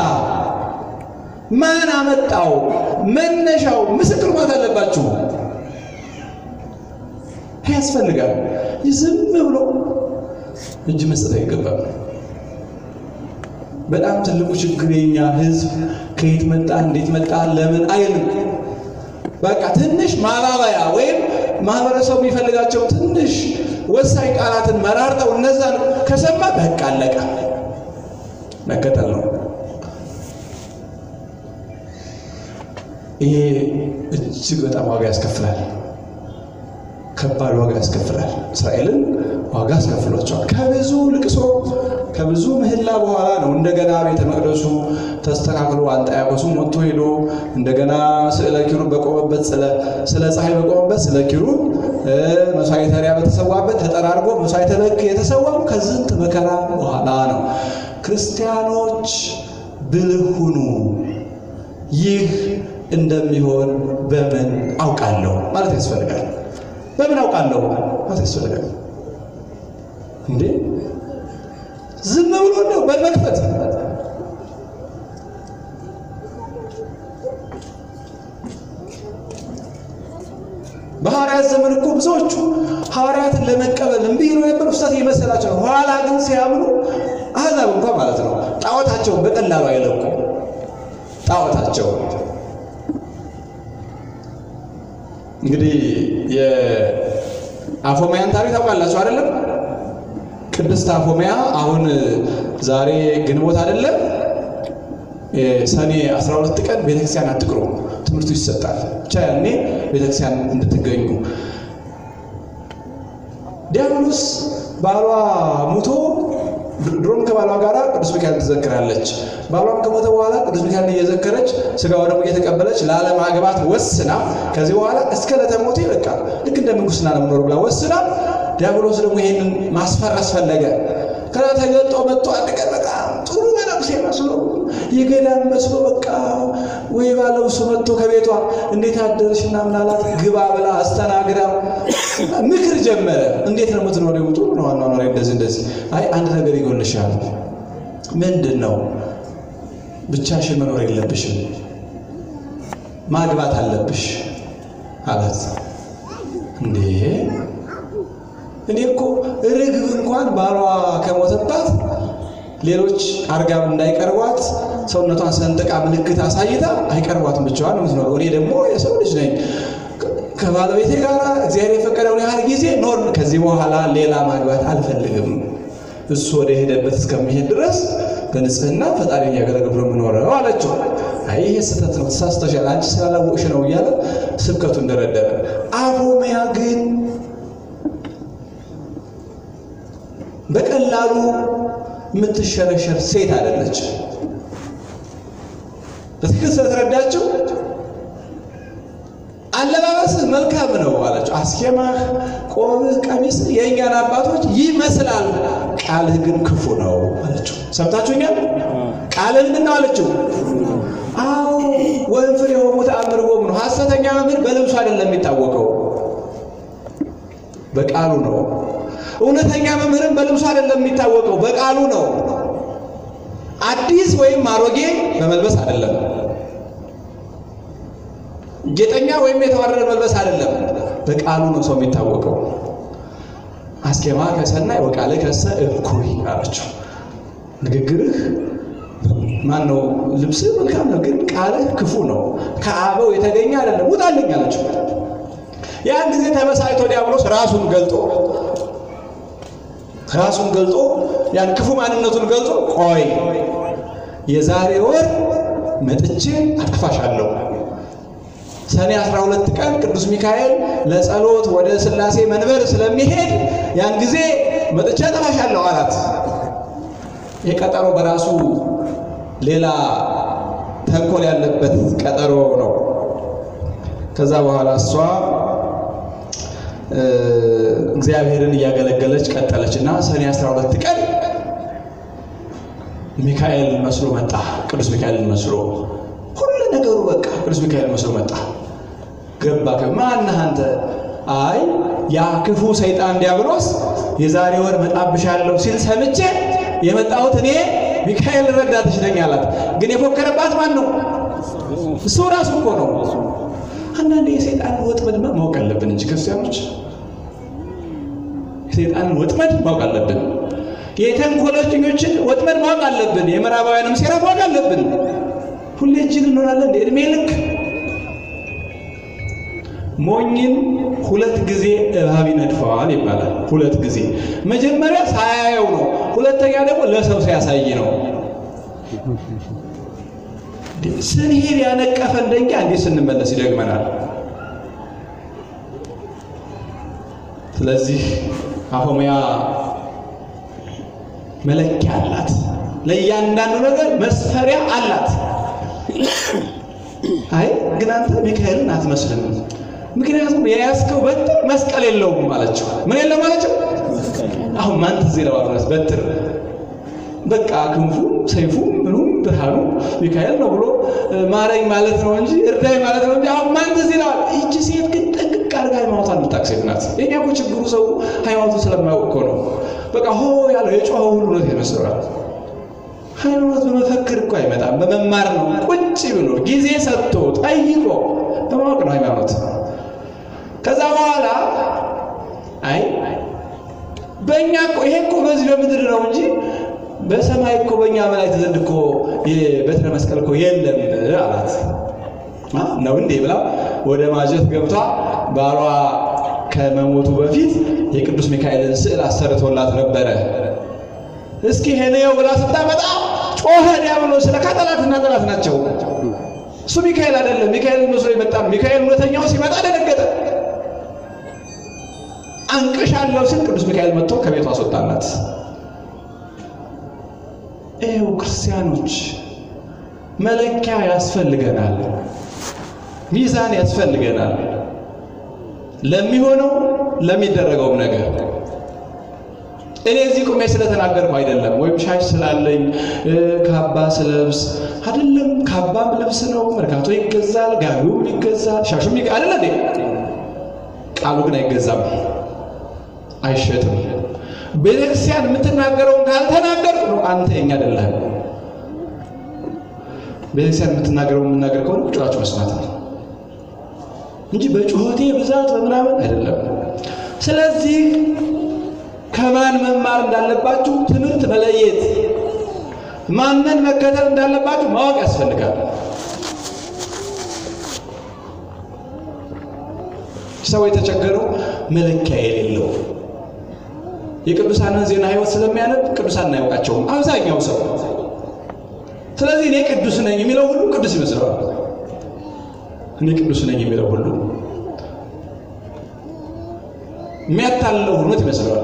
ማን አመጣው? መነሻው ምስክር ማለት አለባችሁ። ያስፈልጋል። ዝም ብሎ እጅ መስጠት አይገባም። በጣም ትልቁ ችግር የኛ ሕዝብ ከየት መጣ፣ እንዴት መጣ፣ ለምን አይልም። በቃ ትንሽ ማባበያ ወይም ማህበረሰቡ የሚፈልጋቸው ትንሽ ወሳኝ ቃላትን መራርጠው እነዛን ከሰማ በቃ አለቀ፣ መከተል ነው። ይሄ እጅግ በጣም ዋጋ ያስከፍላል። ከባድ ዋጋ ያስከፍላል። እስራኤልን ዋጋ አስከፍሏቸዋል። ከብዙ ልቅሶ ከብዙ ምህላ በኋላ ነው እንደገና ቤተ መቅደሱ ተስተካክሎ አንጣያቆሱም ወጥቶ ሄዶ እንደገና ስዕለ ኪሩብ በቆመበት ስለ ፀሐይ በቆመበት ስለ ኪሩብ መስዋዕተ ሪያ በተሰዋበት ተጠራርጎ መስዋዕተ በግ የተሰዋው ከዝንት መከራ በኋላ ነው። ክርስቲያኖች ብልህ ሁኑ። ይህ እንደሚሆን በምን አውቃለሁ ማለት ያስፈልጋል። በምን አውቃለሁ ማለት ያስፈልጋል እንዴ? ዝም ብሎ ነው በመክፈት በሐዋርያት ዘመን እኮ ብዙዎቹ ሐዋርያትን ለመቀበል እምቢ ይሉ ነበር፣ ውስጣት እየመሰላቸው ነው። ኋላ ግን ሲያምኑ አሕዛብ እንኳን ማለት ነው ጣዖታቸውን በቀላሉ አይለቁ ጣዖታቸውን እንግዲህ የአፎሚያን ታሪክ ታውቃላችሁ አይደለም? ቅድስት አፎሚያ አሁን ዛሬ ግንቦት አይደለም ሰኔ 12 ቀን ቤተክርስቲያን አትቅሩ፣ ትምህርቱ ይሰጣል። ብቻ ያኔ ቤተክርስቲያን እንድትገኙ። ዲያብሎስ ባሏ ሙቶ ድሮም ከባሏ ጋር ቅዱስ ሚካኤል ትዘክራለች። ባሏም ከሞተ በኋላ ቅዱስ ሚካኤል እየዘከረች ስጋው ደግሞ እየተቀበለች ላለማግባት ወስና ከዚህ በኋላ እስከ ለተሞቴ በቃ ልክ እንደ ምንኩስና ነው የምኖር ብላ ወስና ዲያብሎስ ደግሞ ይሄንን ማስፈረስ ፈለገ። ከዛ ተገልጦ መጥቶ አንድ ቀን በጣም ጥሩ መነኩሴ መስሎ የገዳም መስሎ በቃ ወይ ባለው እሱ መጥቶ ከቤቷ እንዴት አደረሽ ምናምን አላት። ግባ ብላ አስተናግዳ ምክር ጀመረ። እንዴት ነው የምትኖሪው? ጥሩ ነው አኗኗሪ፣ እንደዚህ እንደዚህ። አይ አንድ ነገር ይጎልሻል። ምንድን ነው? ብቻሽን መኖር የለብሽም ማግባት አለብሽ አላት። እንዴ እኔ እኮ ርግብ እንኳን ባሏ ከሞተባት ሌሎች አርጋም እንዳይቀርቧት ሰውነቷን ሰንጥቃ ምልክት አሳይታ አይቀርቧትም፣ ብቻዋን ነው የምትኖረው። እኔ ደግሞ የሰው ልጅ ነኝ። ከባለቤቴ ጋር እግዚአብሔር የፈቀደውን ያህል ጊዜ ኖር። ከዚህ በኋላ ሌላ ማግባት አልፈልግም። እሱ ወደ ሄደበት እስከሚሄድ ድረስ በንጽህና ፈጣሪ እያገለገልኩ ነው የምኖረው አለችው። አይ ይሄ ስህተት ነው፣ ተሳስተሻል፣ አንቺ ስላላወቅሽ ነው እያለ ስብከቱን ደረደረ። አፎሚያ ግን በቀላሉ የምትሸረሸር ሴት አይደለች። በትክክል ስለተረዳችው አለባበስህ መልካም ነው አለችው። አስኬማህ፣ ቆብህ፣ ቀሚስህ የእኛን አባቶች ይመስላል፣ ቃልህ ግን ክፉ ነው አለችው። ሰምታችሁኛል? ቃልህ ምንድን ነው አለችው። አዎ ወንፍር የሆኑ ተአምር ጎም ነው። ሐሰተኛ መምህር በልብሱ አይደለም የሚታወቀው በቃሉ ነው። እውነተኛ መምህርን በልብሱ አይደለም የሚታወቀው በቃሉ ነው። አዲስ ወይም አሮጌ በመልበስ አይደለም። ጌጠኛ ወይም የተዋረደ መልበስ አይደለም። በቃሉ ነው ሰው የሚታወቀው። አስኬማ ከሰናይ ወቃለ ከሰ እኩይ አለችው። ንግግርህ ማን ነው? ልብስህ መልካም ነው፣ ግን ቃልህ ክፉ ነው፣ ከአበው የተገኘ አይደለም፣ ውጣልኝ አለችው። ያን ጊዜ ተበሳጭቶ ዲያብሎስ ራሱን ገልጦ ራሱን ገልጦ ያን ክፉ ማንነቱን ገልጦ ቆይ የዛሬ ወር መጥቼ አጠፋሻለሁ። ሰኔ 12 ቀን ቅዱስ ሚካኤል ለጸሎት ወደ ሥላሴ መንበር ስለሚሄድ ያን ጊዜ መጥቼ አጠፋሻለሁ አላት። ይህ ቀጠሮ በራሱ ሌላ ተንኮል ያለበት ቀጠሮ ነው። ከዛ በኋላ እሷ እግዚአብሔርን እያገለገለች ቀጠለች እና ሰኔ 12 ቀን ሚካኤል መስሎ መጣ። ቅዱስ ሚካኤልን መስሎ ሁሉ ነገሩ በቃ ቅዱስ ሚካኤል መስሎ መጣ። ገባ። ማነህ አንተ? አይ ያ ክፉ ሰይጣን ዲያብሎስ የዛሬ ወር መጣብሻለሁ ሲል ሰምቼ የመጣሁት እኔ ሚካኤል ረዳትሽ ነኝ አላት። ግን የፎከረባት ማን ነው? እሱ ራሱ እኮ ነው። አንዳንዴ የሰይጣን ወጥመድ ማወቅ አለብን እንጂ ክርስቲያኖች የሰይጣንን ወጥመድ ማወቅ አለብን። የተንኮለኞችን ወጥመድ ማወቅ አለብን። የምዕራባውያንም ሴራ ማወቅ አለብን። ሁሌ እጅግ እንሆናለን። እድሜ ልክ ሞኝን ሁለት ጊዜ እባብ ይነድፈዋል ይባላል። ሁለት ጊዜ መጀመሪያ ሳያየው ነው። ሁለተኛ ደግሞ ለሰው ሲያሳይ ነው። ስንሄድ ያነቀፈን ደንጊያ እንዴት ስንመለስ ይደግመናል። ስለዚህ አፎሚያ መለኪያ አላት። ለእያንዳንዱ ነገር መስፈሪያ አላት። አይ ግን አንተ ሚካኤልን አትመስልም፣ ምክንያቱም የያዝከው በትር መስቀል የለውም አለችው። ምን የለውም አለችው? አሁን ማን ትዝ ይለዋል? በትር በቃ ክንፉ ሰይፉ ምኑም ብርሃኑ ሚካኤል ነው ብሎ ማረኝ ማለት ነው እንጂ እርዳኝ ማለት ነው እንጂ አሁን ማን ትዝ ይለዋል? ይቺ ሴት ግን ጥንቅቅ አድርጋ ሃይማኖቷን የምታውቅ ሴት ናት። የኛ እኮ ችግሩ ሰው ሃይማኖቱን ስለማያውቅ እኮ ነው። በቃ ሆ ያለው የጮኸ ሁሉ ነው ይመስለዋል። ሃይማኖት በመፈክር እኮ አይመጣም፣ በመማር ነው። ቁጭ ብሎ ጊዜ ሰጥቶ ጠይቆ በማወቅ ነው ሃይማኖት። ከዛ በኋላ አይ በእኛ እኮ ይሄ እኮ በዚህ በምድር ነው እንጂ በሰማይ እኮ በእኛ መላእክት ዘንድ እኮ የበትረ መስቀል እኮ የለም አላት። ነው እንዴ ብላ ወደ ማጀት ገብቷ ባሏ ከመሞቱ በፊት የቅዱስ ሚካኤልን ስዕል አሰርቶላት ነበረ። እስኪ ሄነው ብላ ስታመጣ ጮኸ ዲያብሎስ። ለካ ጠላትና ጠላት ናቸው። እሱ ሚካኤል አይደለም፣ ሚካኤል መስሎ የመጣ ነው። ሚካኤል እውነተኛው ሲመጣ ደነገጠ። አንቅሻለሁ ሲል ቅዱስ ሚካኤል መጥቶ ከቤቷ አስወጣላት። ይኸው ክርስቲያኖች መለኪያ ያስፈልገናል፣ ሚዛን ያስፈልገናል። ለሚሆነው ለሚደረገውም ነገር እኔ እዚህ ቁሜ ስለተናገርኩ አይደለም፣ ወይም ሻሽ ስላለኝ ካባ ስለብስ አይደለም። ካባም ልብስ ነው፣ መርካቶ ይገዛል፣ ጋቢውም ይገዛል፣ ሻሹም ይገ አይደለ እንዴ? ቃሉ ግን አይገዛም፣ አይሸጥም። ቤተክርስቲያን የምትናገረውን ካልተናገር ነው አንተ የኛ አይደለህም። ቤተክርስቲያን የምትናገረውን የምናገር ከሆነ ቁጭ ብላችሁ መስማት ነው እንጂ በጩኸቴ ብዛት በምናምን አይደለም። ስለዚህ ከማን መማር እንዳለባችሁ ትምህርት መለየት፣ ማንን መከተል እንዳለባችሁ ማወቅ ያስፈልጋል። ሰው የተቸገረው መለኪያ የሌለው የቅዱሳንን ዜና ሕይወት ስለሚያነብ ቅዱሳን አያውቃቸውም አብዛኛው ሰው። ስለዚህ እኔ ቅዱስ ነኝ የሚለው ሁሉ ቅዱስ ይመስለዋል። እኔ ቅዱስ ነኝ የሚለው ሁሉ የሚያታለው ሆኖት ይመስለዋል።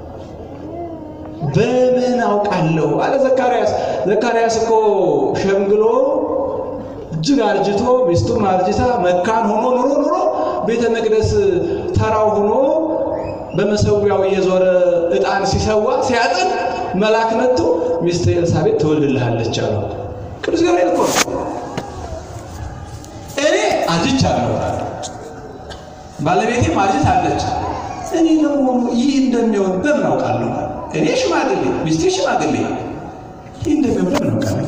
በምን አውቃለሁ አለ ዘካርያስ። ዘካርያስ እኮ ሸምግሎ እጅግ አርጅቶ ሚስቱም አርጅታ መካን ሆኖ ኑሮ ኑሮ ቤተ መቅደስ ተራው ሆኖ በመሰዊያው እየዞረ ዕጣን ሲሰዋ ሲያጥን መልአክ መጥቶ ሚስት ኤልሳቤጥ ትወልድልሃለች አለው። ቅዱስ ገብርኤል እኮ ነው። እኔ አርጅቻለሁ፣ ባለቤቴም አርጅታለች። እኔ ደግሞ ይህ እንደሚሆን በምን አውቃለሁ? እኔ ሽማግሌ፣ ሚስቴ ሽማግሌ፣ ይህ እንደሚሆን በምን አውቃለሁ?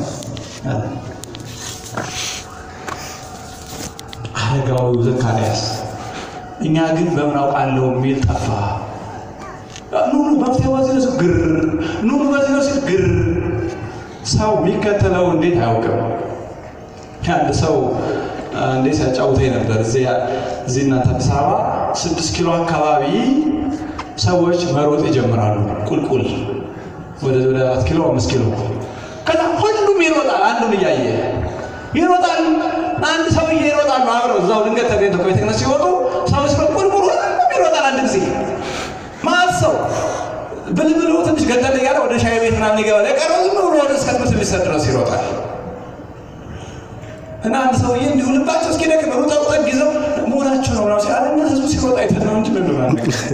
አረጋዊው ዘካርያስ እኛ ግን በምን አውቃለሁ የሚል ጠፋ። ኑኑ መፍትሄ በዚህ ነው ሲል ግር፣ ኑኑ በዚህ ነው ሲል ግር። ሰው የሚከተለው እንዴት አያውቅም። አንድ ሰው እንዴት ሲያጫውተኝ ነበር። እዚህ እዚህ እናንተ አዲስ አበባ ስድስት ኪሎ አካባቢ ሰዎች መሮጥ ይጀምራሉ። ቁልቁል ወደ ወደ አራት ኪሎ አምስት ኪሎ ከዛ ሁሉም ይሮጣል። አንዱን እያየ ይሮጣል። አንድ ሰውዬ ይሮጣሉ አብረው እዛው ድንገት ተገኝተው ከቤተ ክህነት ሲወጡ ሰው ሲሮጥ ቁልቁል ሁሉም ይሮጣል። አንድ ጊዜ ማለት ሰው ብልብሉ ትንሽ ገደል እያለ ወደ ሻይ ቤት ምናምን ይገባል። የቀረው ዝም ብሎ ወደ እስከ ትምህርት ሚኒስቴር ድረስ ይሮጣል። እና አንድ ሰውዬ እንዲሁ ልባቸው እስኪደክም ሩጠው ጠግ ይዘው መሆናቸው ነው ምናምን ሲል እኛ ህዝቡ ሲሮጥ አይተን ነው እንጂ ምን ብሏል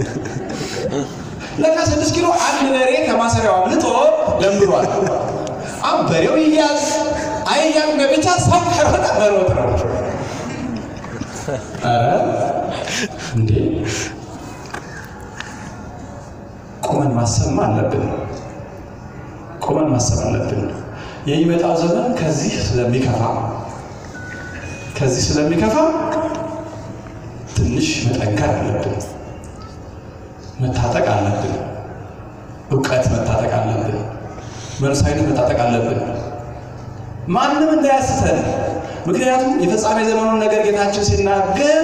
ለካ ስድስት ኪሎ አንድ በሬ ከማሰሪያው አምልጦ ለምዷል። አሁን በሬው ይያዝ አይያዝ በብቻ ሰው ከሮጠ መሮጥ ነው። ኧረ እንዴ ቁመን ማሰብ አለብን። ቁመን ማሰብ አለብን። የሚመጣው ዘመን ከዚህ ስለሚከፋ ከዚህ ስለሚከፋ ትንሽ መጠንከር አለብን። መታጠቅ አለብን። እውቀት መታጠቅ አለብን። መንፈሳዊነት መታጠቅ አለብን። ማንም እንዳያስተን። ምክንያቱም የፍጻሜ ዘመኑን ነገር ጌታችን ሲናገር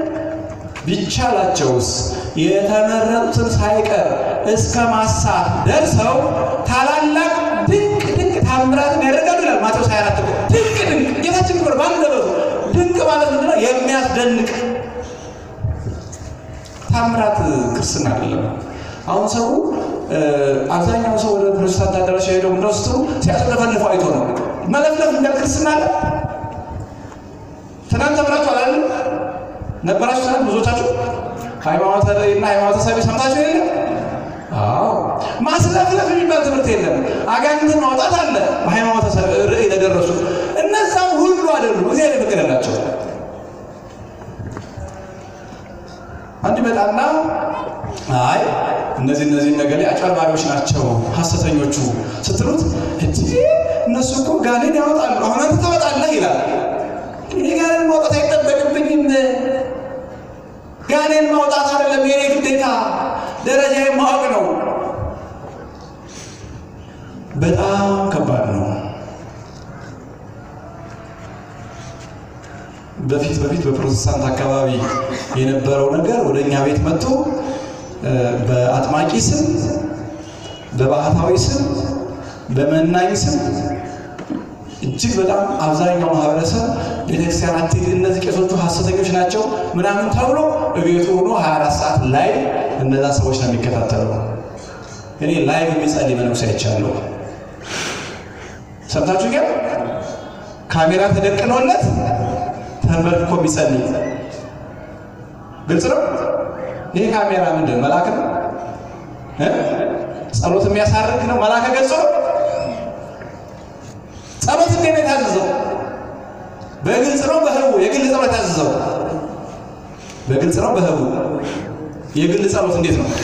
ቢቻላቸውስ የተመረጡትን ሳይቀር እስከ ማሳት ደርሰው ታላላቅ ድንቅ ድንቅ ታምራትን ያደርጋሉ ይላል ማቴዎስ 24 ድንቅ ድንቅ ጌታችን ክብር ባንደበቱ ድንቅ ማለት ምንድነው? የሚያስደንቅ ታምራት ክርስትና አይደለም። አሁን ሰው አብዛኛው ሰው ወደ ፕሮቴስታንት አዳራሽ ሄደው እንደው ስትሉ ሲያስለፈልፉ አይቶ ነው። መለፍለፍ እንደ ክርስትና አለ። ትናንት ተምራችሁ አላለ ነበራችሁ? ትናንት ብዙዎቻችሁ ሃይማኖት እና ሃይማኖት ሰቢ ሰምታችሁ የለ? አዎ ማስለፍለፍ የሚባል ትምህርት የለም። አጋንንትን ማውጣት አለ በሃይማኖት ርዕይ ለደረሱ እነዛም ሁሉ አይደሉም። እግዚአብሔር የፈቀደላቸው አንድ መጣና አይ እነዚህ እነዚህ ነገር ላይ አጭበርባሪዎች ናቸው ሐሰተኞቹ ስትሉት እንጂ እነሱ እኮ ጋኔን ያወጣሉ፣ አሁን አንተ ታወጣለህ ይላል። እኔ ጋኔን ማውጣት አይጠበቅብኝም። ጋኔን ማውጣት አይደለም የኔ ግዴታ፣ ደረጃዬ ማወቅ ነው። በጣም ከባድ ነው። በፊት በፊት በፕሮቴስታንት አካባቢ የነበረው ነገር ወደ እኛ ቤት መጥቶ በአጥማቂ ስም፣ በባህታዊ ስም፣ በመናኝ ስም እጅግ በጣም አብዛኛው ማህበረሰብ ቤተክርስቲያን አትሄድ፣ እነዚህ ቄሶቹ ሐሰተኞች ናቸው ምናምን ተብሎ እቤቱ ሆኖ 24 ሰዓት ላይ እነዛ ሰዎች ነው የሚከታተለው። እኔ ላይቭ የሚጸልይ መነኩሴ አይቻለሁ። ሰምታችሁ ግን ካሜራ ተደቅኖለት ተንበርክኮ የሚጸልይ ግልጽ ነው። ይሄ ካሜራ ምንድን መልአክ ነው? ጸሎት የሚያሳርግ ነው? መልአከ ገጹ ነው? ጸሎት እንዴት ነው የታዘዘው? በግልጽ ነው በህቡ? የግል ጸሎት የታዘዘው በግልጽ ነው በህቡ? የግል ጸሎት እንዴት ነው?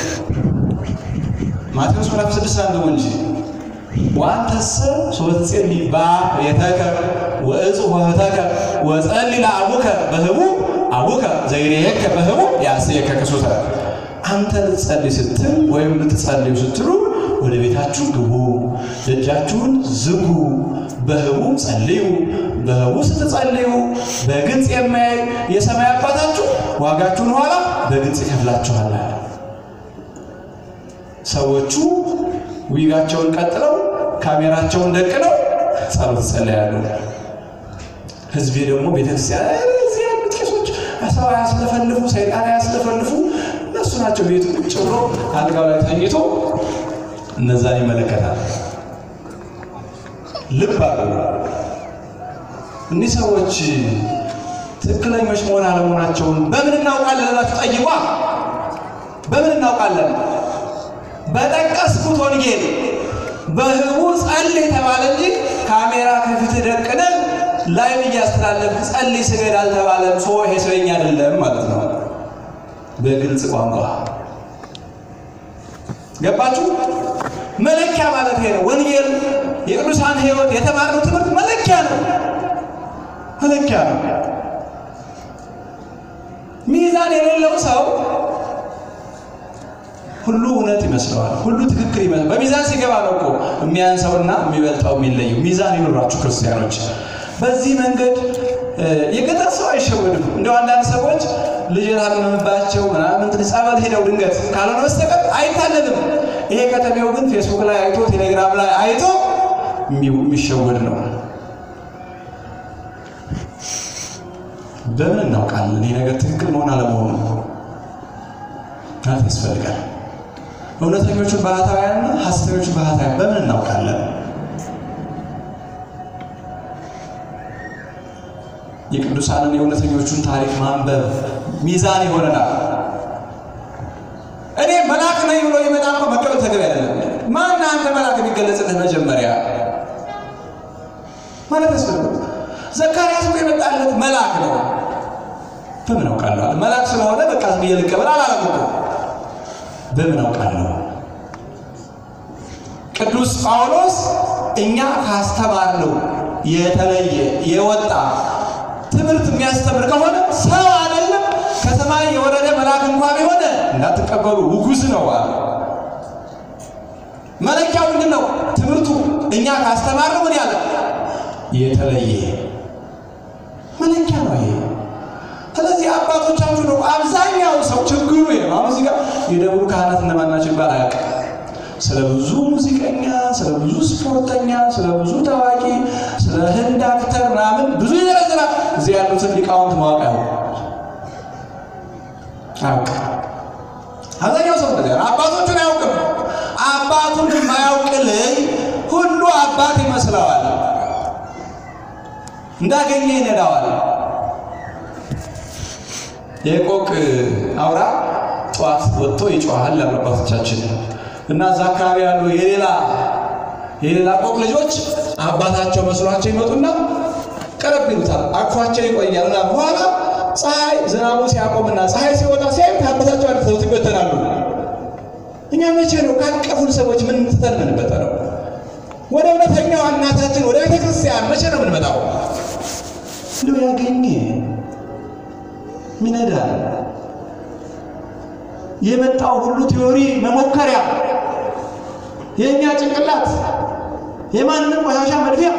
ማቴዎስ ምዕራፍ ስድስት አንብቡ እንጂ ዋንተሰ ሶትጼሊ በቤተከ ወእፁ ኆኅተከ ወጸሊ ለአቡከ በህቡ አቡከ ዘይሬየከ በህቡ ያስየከ ክሱተ። አንተ ልትጸልይ ስትል ወይም ልትጸልዩ ስትሉ ወደ ቤታችሁ ግቡ፣ ደጃችሁን ዝጉ፣ በህቡ ጸልዩ። በህቡ ስትጸልዩ በግልጽ የሚያይ የሰማይ አባታችሁ ዋጋችሁን ኋላ በግልጽ ይከፍላችኋል። ሰዎቹ ዊጋቸውን ቀጥለው ካሜራቸውን ደቅነው ጸሎት ጸለያሉ። ህዝቤ ደግሞ ቤተክርስቲያን እዚህ ያሉት ቄሶች ሰው አያስለፈልፉ፣ ሰይጣን አያስለፈልፉ፣ እነሱ ናቸው። ቤቱ ቁጭ ብሎ አልጋው ላይ ተኝቶ እነዛን ይመለከታል። ልብ አሉ። እኒህ ሰዎች ትክክለኞች መሆን አለመሆናቸውን በምን እናውቃለን ብላችሁ ጠይቋ። በምን እናውቃለን? በጠቀስኩት ወንጌል በህቡ ጸልይ ተባለ እንጂ ካሜራ ከፊት ደቅነን ላይቭ እያስተላለፍክ ጸልይ ስገድ አልተባለም። ሰው ይሄ ስለኛ አይደለም ማለት ነው። በግልጽ ቋንቋ ገባችሁ? መለኪያ ማለት ይሄ ነው። ወንጌል የቅዱሳን ሕይወት የተማርነው ትምህርት መለኪያ ነው። መለኪያ ነው። ሚዛን የሌለው ሰው ሁሉ እውነት ይመስለዋል። ሁሉ ትክክል ይመስለዋል። በሚዛን ሲገባ ነው እኮ የሚያንሰውና የሚበልጠው የሚለየው። ሚዛን ይኑራችሁ ክርስቲያኖች። በዚህ መንገድ የገጠር ሰው አይሸወድም። እንደው አንዳንድ ሰዎች ልጅ የታመመባቸው ምናምን ጸበል ሄደው ድንገት ካልሆነ በስተቀር አይታለልም። ይሄ ከተሜው ግን ፌስቡክ ላይ አይቶ ቴሌግራም ላይ አይቶ የሚሸወድ ነው። በምን እናውቃለን ይህ ነገር ትክክል መሆን አለመሆኑ? ማለት ያስፈልጋል። እውነተኞቹን ባህታውያንና ሐሰተኞቹን ባህታውያን በምን እናውቃለን? የቅዱሳንን የእውነተኞቹን ታሪክ ማንበብ ሚዛን ይሆነናል። እኔ መልአክ ነኝ ብሎ የመጣ እኮ መቀበል ተገቢ አይደለም። ማን አንተ መልአክ የሚገለጽልህ መጀመሪያ ማለት ያስፈልጋል። ዘካርያስ እኮ የመጣለት መልአክ ነው። በምን አውቃለሁ? መልአክ ስለሆነ በቃ ዝም ብዬ ልቀበል አላለም እኮ። በምን አውቃለሁ? ቅዱስ ጳውሎስ እኛ ካስተማርነው የተለየ የወጣ ትምህርት የሚያስተምር ከሆነ ሰው አይደለም ከሰማይ የወረደ መልአክ እንኳ ቢሆን እንዳትቀበሉ ውጉዝ ነው አለ። መለኪያው ምንድን ነው? ትምህርቱ እኛ ካስተማርነው ምን ያለ የተለየ መለኪያ ነው ይሄ። ስለዚህ አባቶቻችሁ ነው አብዛኛው ሰው ችግሩ ይሄ ነው። አሁን እዚህ ጋር የደብሩ ካህናት እነማን ናቸው ይባል አያውቅም። ስለ ብዙ ሙዚቀኛ፣ ስለ ብዙ ስፖርተኛ፣ ስለ ብዙ ታዋቂ፣ ስለ ህንድ አክተር ምናምን ብዙ ይዘረዝራል። እዚህ ያሉትን ሊቃውንት ማወቅ አያውቅም አያውቅም። አብዛኛው ሰው እንደዚያ ነው። አባቶቹን አያውቅም። አባቱን የማያውቅ ልጅ ሁሉ አባት ይመስለዋል። እንዳገኘ ይነዳዋል። የቆቅ አውራ ጠዋት ወጥቶ ይጮሃል ያሉ አባቶቻችን እና እዛ አካባቢ ያሉ የሌላ የሌላ ቆቅ ልጆች አባታቸው መስሏቸው ይመጡና ቀረብ ይሉታል። አቅፏቸው ይቆያል እና በኋላ ፀሐይ ዝናቡ ሲያቆምና ፀሐይ ሲወጣ ሲያዩት አባታቸው አድርሰውት ይበተናሉ። እኛ መቼ ነው ካቀፉን ሰዎች ምን ትተን የምንበተነው? ወደ እውነተኛዋ እናታችን ወደ ቤተ ክርስቲያን መቼ ነው የምንመጣው? እንደው ያገኘ ሚነዳል የመጣው ሁሉ ቲዮሪ መሞከሪያ የእኛ ጭንቅላት የማንም ቆሻሻ መድፊያ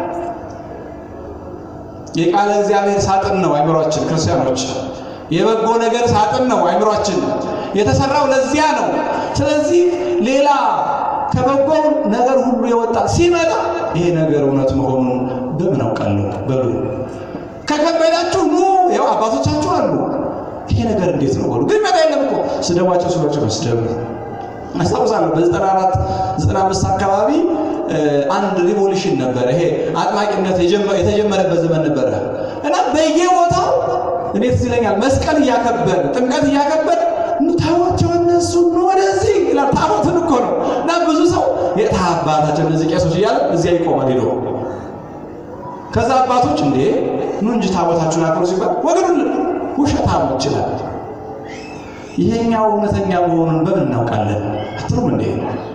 የቃለ እግዚአብሔር ሳጥን ነው አይምሯችን። ክርስቲያኖች የበጎ ነገር ሳጥን ነው አይምሯችን። የተሰራው ለዚያ ነው። ስለዚህ ሌላ ከበጎ ነገር ሁሉ የወጣ ሲመጣ ይሄ ነገር እውነት መሆኑን በምን አውቃለሁ በሉ። ከከበዳችሁ ኑ፣ ያው አባቶቻችሁ አሉ። ይሄ ነገር እንዴት ነው በሉ። ግን መጣ የለም እኮ ስደቧቸው ስሏቸው መስደብ አስታውሳለሁ። በዘጠና አራት ዘጠና አምስት አካባቢ አንድ ሪቮሉሽን ነበረ። ይሄ አጥማቂነት የተጀመረበት ዘመን ነበረ እና በየቦታው እኔ ትዝ ይለኛል መስቀል እያከበር ጥምቀት እያከበር ታቦቸው እነሱ ወደዚህ ይላል። ታቦትን እኮ ነው እና ብዙ ሰው የታ አባታቸው እነዚህ ቄሶች እያለ እዚያ ይቆማል ሄዶ ከዛ አባቶች እንዴ ኑ እንጂ ታቦታችሁን አክብሩ ሲባል ወገኑን ውሸታም ይችላል። ይሄኛው እውነተኛ መሆኑን በምን እናውቃለን? አትሉም እንዴ?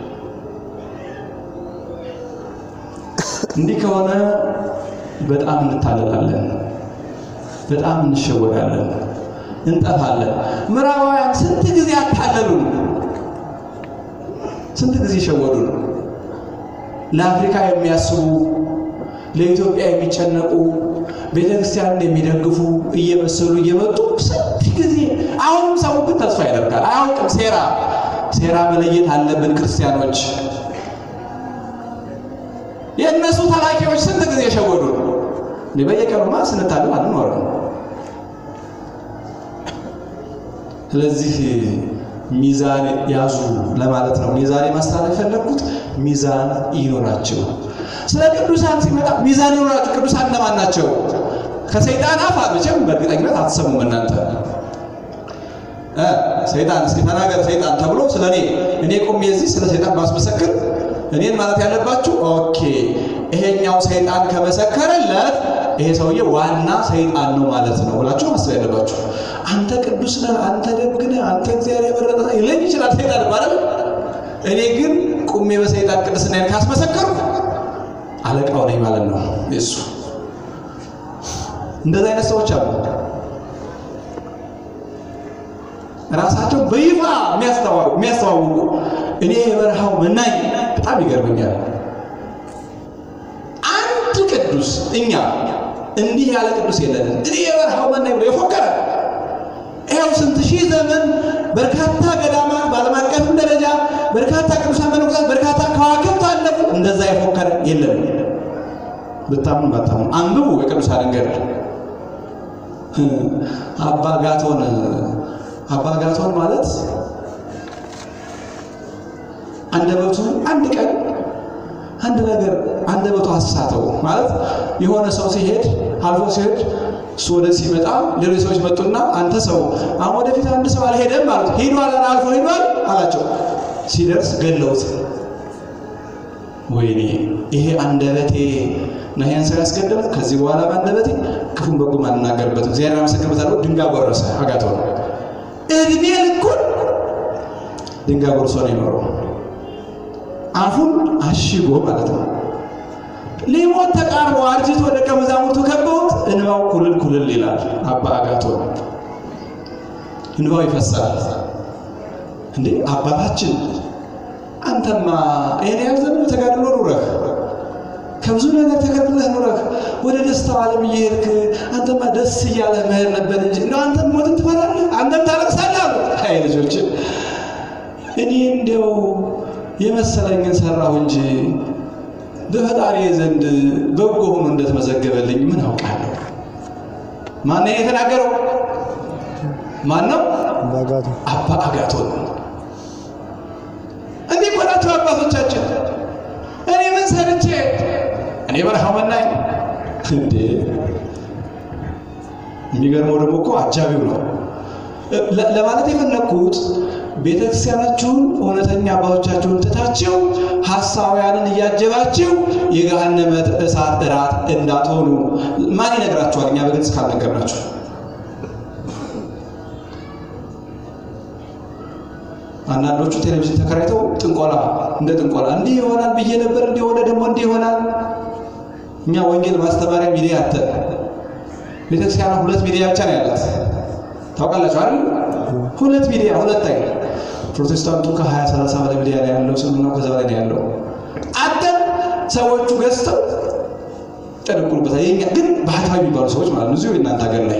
እንዲህ ከሆነ በጣም እንታለላለን፣ በጣም እንሸወዳለን፣ እንጠፋለን። ምዕራባውያን ስንት ጊዜ አታለሉን፣ ስንት ጊዜ ሸወዱን። ለአፍሪካ የሚያስቡ ለኢትዮጵያ የሚጨነቁ ቤተ ክርስቲያንን የሚደግፉ እየመሰሉ እየመጡ ስንት ጊዜ አሁንም ሰው ግን ተስፋ ያደርጋል። አያውቅም። ሴራ ሴራ መለየት አለብን ክርስቲያኖች። የእነሱ ተላኪዎች ስንት ጊዜ የሸወዱ በየቀኑማ ስንታለም አንኖርም። ስለዚህ ሚዛን ያዙ ለማለት ነው። ሚዛን ማስተላለፍ የፈለግኩት ሚዛን ይኖራቸው። ስለ ቅዱሳን ሲመጣ ሚዛን ይኖራቸው። ቅዱሳን እነማን ናቸው? ከሰይጣን አፍ መቼም በእርግጠኝነት አትሰሙም እናንተ ሰይጣን እስኪ ተናገር ሰይጣን ተብሎ ስለ እኔ እኔ ቆሜ እዚህ ስለ ሰይጣን ባስመሰክር እኔን ማለት ያለባችሁ ኦኬ፣ ይሄኛው ሰይጣን ከመሰከረለት ይሄ ሰውዬ ዋና ሰይጣን ነው ማለት ነው ብላችሁ ማሰብ ያለባችሁ። አንተ ቅዱስ ነህ፣ አንተ ደግ ነህ፣ አንተ እግዚአብሔር የመረጠ ይለኝ ይችላል ሰይጣን ማለት እኔ ግን ቁሜ በሰይጣን ቅድስናዬን ካስመሰከሩ አለቃው ነኝ ማለት ነው የሱ። እንደዚህ አይነት ሰዎች አሉ። ራሳቸው በይፋ የሚያስተዋውቁ እኔ የበረሃው መናኝ በጣም ይገርመኛል። አንድ ቅዱስ እኛ እንዲህ ያለ ቅዱስ የለንም። እኔ የበረሃው መናኝ ብሎ የፎከረ ይኸው ስንት ሺህ ዘመን በርካታ ገዳማት በዓለም አቀፍም ደረጃ በርካታ ቅዱሳን መነኮሳት በርካታ ከዋክብት አለፉ። እንደዛ የፎከረ የለም። ብታምኑ ባታምኑ አንብቡ የቅዱሳንን ገድል። አባ ጋቶን አባ ጋቶን ማለት አንደበቱ አንድ ቀን አንድ ነገር አንደበቱ አሳተው ማለት የሆነ ሰው ሲሄድ አልፎ ሲሄድ እሱ ወደዚህ ሲመጣ ሌሎች ሰዎች መጡና አንተ ሰው አሁን ወደፊት አንድ ሰው አልሄደም ማለት ሄዷል፣ አልፎ ሄዷል አላቸው። ሲደርስ ገለውት። ወይኔ ይሄ አንደበቴ ነው ይሄን ሰው ያስገደለ። ከዚህ በኋላ በአንደበቴ ክፉን በጎም አልናገርበትም፣ እግዚአብሔር አመሰግንበታለሁ። ድንጋይ ጎረሰ። አጋቶን እድሜ ልኩን ድንጋይ ጎርሶ ነው የኖረው። አፉን አሽጎ ማለት ነው። ሊሞት ተቃርቦ አርጅቶ ደቀ መዛሙርቱ ከበውት እንባው ኩልል ኩልል ይላል። አባ አጋቶን እንባው ይፈሳል። እንዴ አባታችን አንተማ ይሄን ያህል ዘመን ተጋድሎ ኑረህ ከብዙ ነገር ተከልለህ ኑረህ ወደ ደስታው ዓለም እየሄድክ አንተማ ደስ እያለ መሄድ ነበር እንጂ እንደው አንተም ሞትን ትፈራለህ፣ አንተም ታለቅሳለህ አሉ። አይ ልጆች እኔ እንዲያው የመሰለኝን ሰራሁ እንጂ በፈጣሪ ዘንድ በጎ ሆኖ እንደተመዘገበልኝ ምን አውቃለሁ? ማነው የተናገረው? ማን ነው? አባ አጋቶን። እንዲህ እኮ ናቸው አባቶቻችን። እኔ ምን ሰርቼ እኔ በረሃው መናኝ እንዴ! የሚገርመው ደግሞ እኮ አጃቢው ነው ለማለት የፈለግኩት ቤተ ክርስቲያናችሁን እውነተኛ አባቶቻችሁን ትታችሁ ሐሳውያንን እያጀባችሁ የገሃነመ እሳት እራት እንዳትሆኑ ማን ይነግራችኋል? እኛ በግልጽ ካልነገርናችሁ አንዳንዶቹ ቴሌቪዥን ተከራይተው ጥንቆላ እንደ ጥንቆላ እንዲህ ይሆናል ብዬ ነበር፣ እንዲህ ሆነ፣ ደግሞ እንዲህ ይሆናል። እኛ ወንጌል ማስተማሪያ ሚዲያ አተ ቤተክርስቲያኗ ሁለት ሚዲያ ብቻ ነው ያላት። ታውቃላችሁ አይደል? ሁለት ሚዲያ ሁለት አይ ፕሮቴስታንቱ ከ20 30 በላይ ሚዲያ ነው ያለው። ስምናው ከዛ በላይ ነው ያለው። አተም ሰዎቹ ገዝተው ጠነቁሉበታል። የኛ ግን ባህታዊ የሚባሉ ሰዎች ማለት ነው እዚሁ የእናንተ ሀገር ላይ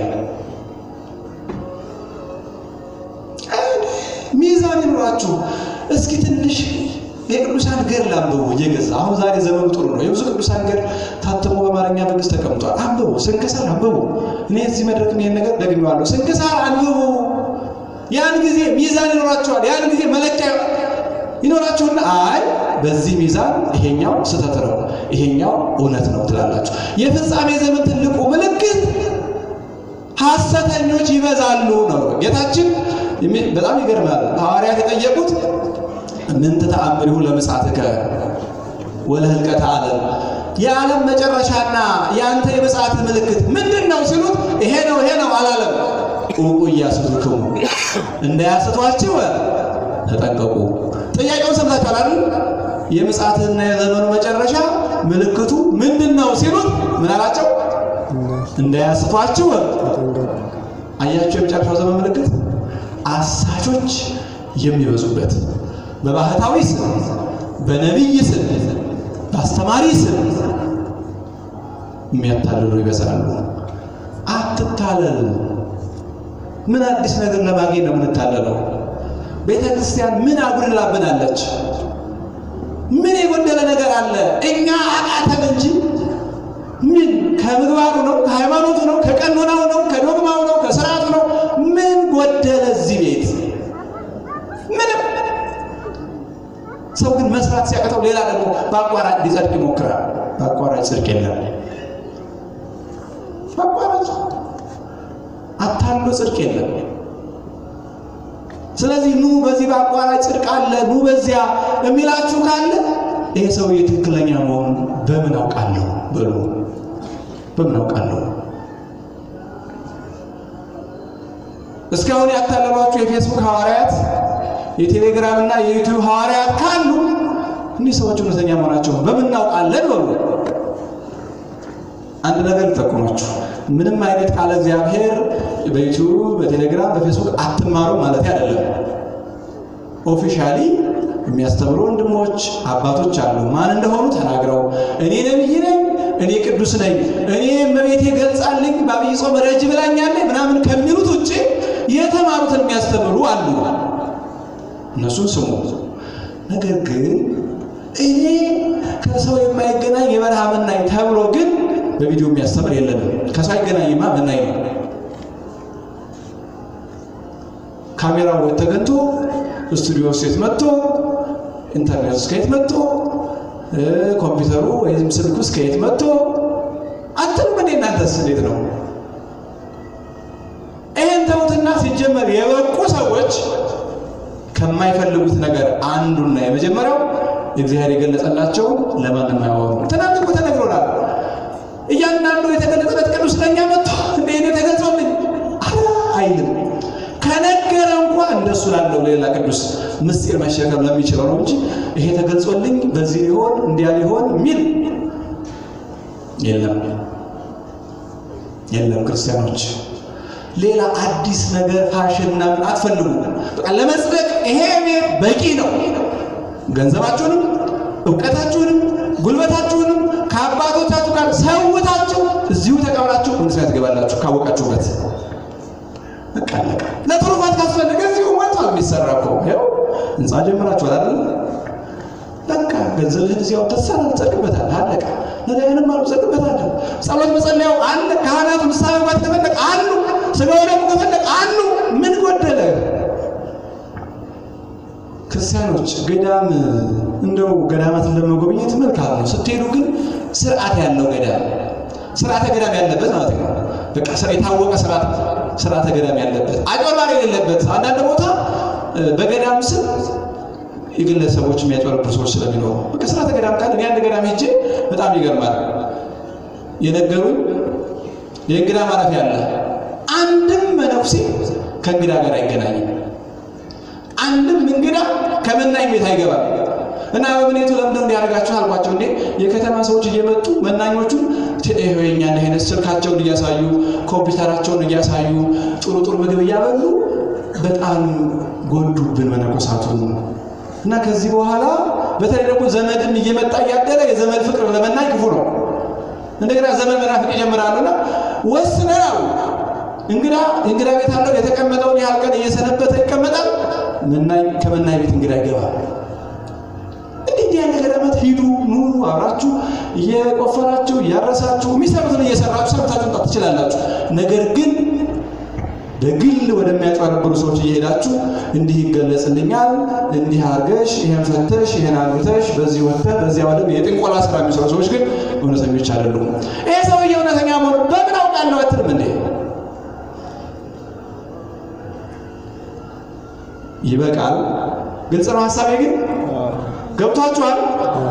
ሚዛን ይኑራችሁ። እስኪ ትንሽ የቅዱሳን ገድል አንብቡ እየገዛ አሁን ዛሬ ዘመኑ ጥሩ ነው። የብዙ ቅዱሳን ገድል ታትሞ በአማርኛ መንግስት ተቀምጧል። አንብቡ። ስንክሳር አንብቡ። እኔ እዚህ መድረክ ይሄን ነገር ደግሜዋለሁ። ስንክሳር አንብቡ። ያን ጊዜ ሚዛን ይኖራችኋል። ያን ጊዜ መለኪያ ይኖራችሁና አይ በዚህ ሚዛን ይሄኛው ስህተት ነው፣ ይሄኛው እውነት ነው ትላላችሁ። የፍጻሜ ዘመን ትልቁ ምልክት ሐሰተኞች ይበዛሉ ነው። ጌታችን በጣም ይገርማል። ሐዋርያት የጠየቁት ምን ተአምሪሁ ለምጽአትከ ወለህልቀተ ዓለም የዓለም መጨረሻና የአንተ የምጽአት ምልክት ምንድን ነው ሲሉት ይሄ ነው ይሄ ነው አላለም። ዑቁ ኢያስቱክሙ እንዳያስቷችሁ ተጠንቀቁ። ጥያቄውን ሰምታችኋል አይደል? የምጽአትና የዘመኑ መጨረሻ ምልክቱ ምንድን ነው ሲሉት ምን አላቸው? እንዳያስቷችሁ አያችሁ። የመጨረሻው ዘመን ምልክት አሳቾች የሚበዙበት በባህታዊ ስም፣ በነቢይ ስም፣ በአስተማሪ ስም የሚያታልሉ ይበዛሉ። አትታለል። ምን አዲስ ነገር ለማግኘት ነው የምንታለለው? ቤተ ክርስቲያን ምን አጉድላብናለች? ምን የጎደለ ነገር አለ? እኛ አቃተን እንጂ ምን ከምግባሩ ነው? ከሃይማኖቱ ነው? ከቀኖናው ነው? ከዶግማው ነው? ከስርዓቱ ነው? ምን ጎደለ እዚህ ቤት? ምንም። ሰው ግን መስራት ሲያቅተው ሌላ ደግሞ በአቋራጭ ሊጸድቅ ይሞክራል። በአቋራጭ ጽድቅ የለም። በአቋራጭ አታሎ ጽድቅ የለም። ስለዚህ ኑ በዚህ በአቋራጭ ጽድቅ አለ፣ ኑ በዚያ የሚላችሁ ካለ ይሄ ሰውዬ ትክክለኛ መሆኑን በምን አውቃለሁ በሉ። በምን አውቃለሁ? እስካሁን ያታለሏችሁ የፌስቡክ ሐዋርያት፣ የቴሌግራም እና የዩቲዩብ ሐዋርያት ካሉ እኒህ ሰዎች እውነተኛ መሆናቸውን በምን እናውቃለን በሉ። አንድ ነገር ልጠቁማችሁ። ምንም አይነት ቃለ እግዚአብሔር በዩቲዩብ በቴሌግራም በፌስቡክ አትማሩ ማለት አይደለም። ኦፊሻሊ የሚያስተምሩ ወንድሞች አባቶች አሉ። ማን እንደሆኑ ተናግረው እኔ ነብይ ነኝ፣ እኔ ቅዱስ ነኝ፣ እኔ እመቤቴ ገልጻልኝ በአብይ ጾም ረጅ ብላኛለች ምናምን ከሚሉት ውጭ የተማሩትን የሚያስተምሩ አሉ። እነሱን ስሙ። ነገር ግን እኔ ከሰው የማይገናኝ የበረሃ መናኝ ተብሎ ግን በቪዲዮ የሚያስተምር የለንም። ከሰው አይገናኝማ መናኝ ነው። ካሜራው ተገንቶ ስቱዲዮ ሴት መጥቶ ኢንተርኔት ውስጥ ከየት መጥቶ ኮምፒውተሩ ወይም ስልክ ውስጥ ከየት መጥቶ አትልም እንዴ? እናንተስ እንዴት ነው? ይህን ተውትና ሲጀመር የበቁ ሰዎች ከማይፈልጉት ነገር አንዱና የመጀመሪያው እግዚአብሔር የገለጸላቸው ለማንም አያወሩ። ትናንት እኮ ተነግሮናል። እያንዳንዱ የተገለጸለት ቅዱስ ለእኛ መጥቶ እንደ እኔ ተገልጾልኝ አላ አይልም። ከነገረ እንኳ እንደሱ ላለው ሌላ ቅዱስ ምስጢር መሸከም ለሚችለው ነው እንጂ ይሄ ተገልጾልኝ በዚህ ሊሆን እንዲያ ሊሆን የሚል የለም የለም። ክርስቲያኖች ሌላ አዲስ ነገር ፋሽን ምናምን አትፈልጉ። በቃ ለመጽደቅ ይሄ ቤት በቂ ነው። ገንዘባችሁንም እውቀታችሁንም ጉልበታችሁንም ከአባቶቻችሁ ጋር ሰውታችሁ እዚሁ ተቀብላችሁ መንግሥት ትገባላችሁ ካወቃችሁበት። በቃ አለቀ። ለትሩፋት ካስፈለገ እዚሁ ሞልቷል። የሚሰራ እኮ ይኸው ህንፃ ጀምራችኋል አይደል? በቃ ገንዘብህን እዚያው ተሰራ ትጸድቅበታለህ። አለቀ። ነዳያንም አሉ ትጸድቅበታለህ። ጸሎት መጸለያው አለ። ካህናቱ ንስሐ መግባት ከፈለግ አሉ። ስጋው ደግሞ ከፈለግ አሉ። ምን ጎደለ? ክርስቲያኖች ገዳም እንደው ገዳማትን ለመጎብኘት መልካም ነው። ስትሄዱ ግን ስርዓት ያለው ገዳም ስርዓተ ገዳም ያለበት ማለት ነው። በቃ የታወቀ ስርዓት ስርዓተ ገዳም ያለበት አጭበርባሪ የሌለበት። አንዳንድ ቦታ በገዳም ስም የግለሰቦች የሚያጭበረብሩ ሰዎች ስለሚኖሩ በቃ ስርዓተ ገዳም ካለ እኔ አንድ ገዳም ሄጄ በጣም ይገርማል። የነገሩኝ የእንግዳ ማረፊያ አለ። አንድም መነኩሴ ከእንግዳ ጋር አይገናኝም። አንድም እንግዳ ከመናኝ ቤት አይገባም። እና በምኔቱ ለምንድነው እንዲያደርጋችሁ አልኳቸው። እንዴ የከተማ ሰዎች እየመጡ መናኞቹን የኛ አይነት ስልካቸውን እያሳዩ ኮምፒውተራቸውን እያሳዩ ጥሩ ጥሩ ምግብ እያበሉ በጣም ጎዱብን መነኮሳቱን። እና ከዚህ በኋላ በተለይ ደግሞ ዘመድም እየመጣ እያደረ የዘመድ ፍቅር ለመናኝ ክፉ ነው። እንደገና ዘመድ መናፍቅ ይጀምራሉና ወስነን አሉ እንግዳ እንግዳ ቤት አለው የተቀመጠውን ያህል ቀን እየሰነበተ ይቀመጣል። መናኝ ከመናኝ ቤት እንግዳ ይገባል። እንዲህ ያለ ገዳማት ሂዱ፣ ኑ፣ አብራችሁ እየቆፈራችሁ እያረሳችሁ የሚሰሩትን እየሰራችሁ ሰርታችሁ መምጣት ትችላላችሁ። ነገር ግን በግል ወደሚያጭበረብሩ ሰዎች እየሄዳችሁ እንዲህ ይገለጽልኛል፣ እንዲህ አርገሽ፣ ይሄን ፈተሽ፣ ይሄን አግብተሽ፣ በዚህ ወጥተህ በዚያ ወደ የጥንቆላ ስራ የሚሰሩ ሰዎች ግን እውነተኞች አይደሉም። ይሄ ሰውዬ እውነተኛ መሆኑ በምን አውቃለሁ አትልም እንዴ? ይበቃል። ግልጽ ነው ሀሳቤ ግን ገብቷችኋል?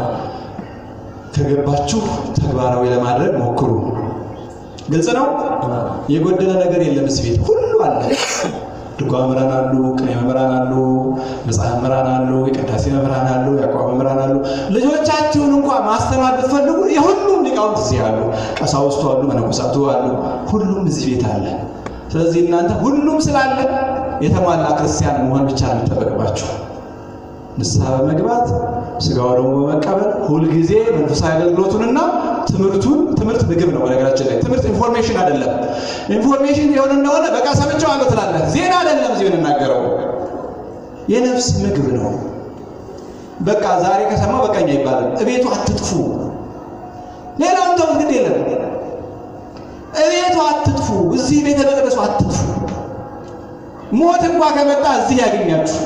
ከገባችሁ ተግባራዊ ለማድረግ ሞክሩ። ግልጽ ነው። የጎደለ ነገር የለም። እዚህ ቤት ሁሉ አለ። ድጓ መምህራን አሉ፣ ቅኔ መምህራን አሉ፣ መጽሐፍ መምህራን አሉ፣ የቅዳሴ መምህራን አሉ፣ የአቋም መምህራን አሉ። ልጆቻችሁን እንኳ ማስተማር ብትፈልጉ የሁሉም ሊቃውንት እዚህ አሉ። ቀሳውስቱ አሉ፣ መነኮሳቱ አሉ። ሁሉም እዚህ ቤት አለ። ስለዚህ እናንተ ሁሉም ስላለ የተሟላ ክርስቲያን መሆን ብቻ ነው የሚጠበቅባችሁ። ንስሐ በመግባት ስጋው ደግሞ በመቀበል ሁልጊዜ መንፈሳዊ አገልግሎቱንና ትምህርቱን ትምህርት ምግብ ነው። በነገራችን ላይ ትምህርት ኢንፎርሜሽን አይደለም። ኢንፎርሜሽን የሆነ እንደሆነ በቃ ሰምቼዋለሁ ትላለህ። ዜና አይደለም እዚህ የምንናገረው የነፍስ ምግብ ነው። በቃ ዛሬ ከሰማው በቃኝ አይባልም። እቤቱ አትጥፉ። ሌላውን ተውት፣ ግድ የለም እቤቱ አትጥፉ። እዚህ ቤተ መቅደሱ አትጥፉ። ሞት እንኳ ከመጣ እዚህ ያገኛችሁ።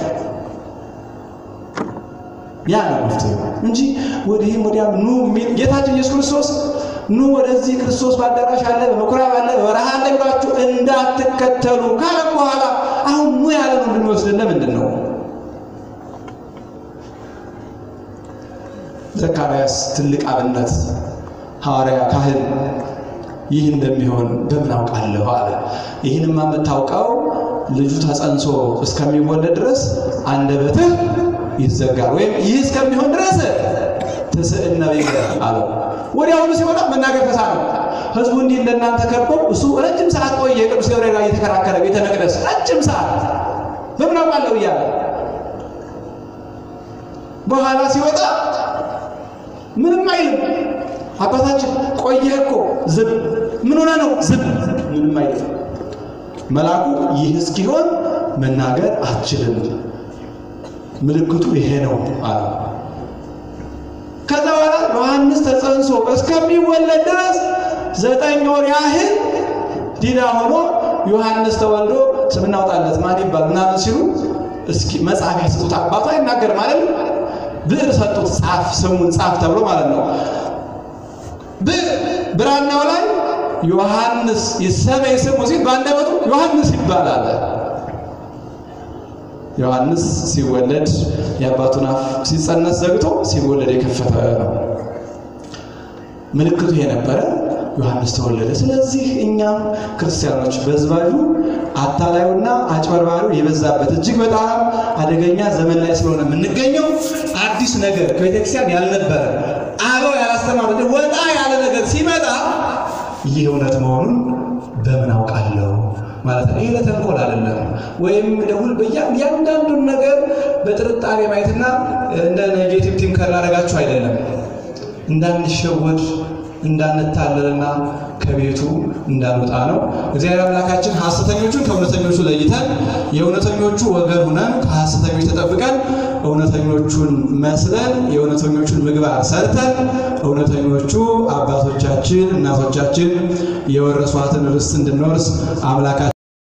ያ ነው መፍትሄው እንጂ ወዲህም ወዲያም ኑ የሚል ጌታችን ኢየሱስ ክርስቶስ ኑ ወደዚህ ክርስቶስ በአዳራሽ አለ፣ በምኩራብ አለ፣ በበረሃ አለ ብላችሁ እንዳትከተሉ ካለም በኋላ አሁን ኑ ያለን እንድንወስድን ለምንድን ነው? ዘካርያስ ትልቅ አብነት ሐዋርያ ካህን ይህ እንደሚሆን በምን አውቃለሁ አለ። ይህንማ የምታውቀው ልጁ ተጸንሶ እስከሚወለድ ድረስ አንደበትህ ይዘጋል ወይም ይህ እስከሚሆን ድረስ ትስዕነ ቢከ አለው። ወዲያውኑ ሲወጣ መናገር ተሳነው። ህዝቡ እንዲህ እንደናንተ ከቦ እሱ ረጅም ሰዓት ቆየ። ቅዱስ ገብርኤል ጋር እየተከራከረ ቤተ መቅደስ ረጅም ሰዓት በምን አውቃለሁ እያለ በኋላ ሲወጣ ምንም አይልም። አባታችን ቆየህ እኮ ዝም። ምን ሆነ ነው ዝም? ምንም አይልም። መልአኩ ይህ እስኪሆን መናገር አትችልም፣ ምልክቱ ይሄ ነው አለ። ከዛ በኋላ ዮሐንስ ተጸንሶ እስከሚወለድ ድረስ ዘጠኝ ወር ያህል ዲዳ ሆኖ ዮሐንስ ተወልዶ ስም እናውጣለት ማን ይባል ምናምን ሲሉ እስኪ መጽሐፍ ያስጡት አባቱ አይናገር ማለት ነው። ብዕር ሰጡት፣ ጻፍ ስሙን ጻፍ ተብሎ ማለት ነው። ብራናው ላይ ዮሐንስ ይሰመይ ስሙ ሲል በአንደበቱ ዮሐንስ ይባላል። ዮሐንስ ሲወለድ የአባቱን አፍ ሲጸነስ ዘግቶ ሲወለድ የከፈተ ነው። ምልክቱ ይሄ ነበረ። ዮሐንስ ተወለደ። ስለዚህ እኛም ክርስቲያኖች በዝባዡ አታላዩና አጭበርባሪው የበዛበት እጅግ በጣም አደገኛ ዘመን ላይ ስለሆነ የምንገኘው አዲስ ነገር ከቤተክርስቲያን ያልነበረ አበው ያላስተማሩት ወጣ ያለ ነገር ሲመጣ ይህ እውነት መሆኑን በምን አውቃለሁ ማለት ነው። ይሄ ለተንኮል አይደለም፣ ወይም ደውል በእያንዳንዱን ነገር በጥርጣሬ ማየትና እንደ ኔጌቲቭ ቲንከር ላደረጋችሁ አይደለም እንዳንሸወድ እንዳንታለልና ከቤቱ እንዳንወጣ ነው። እግዚአብሔር አምላካችን ሐሰተኞቹን ከእውነተኞቹ ለይተን የእውነተኞቹ ወገን ሁነን ከሐሰተኞች ተጠብቀን እውነተኞቹን መስለን የእውነተኞቹን ምግባር ሰርተን እውነተኞቹ አባቶቻችን እናቶቻችን የወረሷትን ርስት እንድንወርስ አምላካችን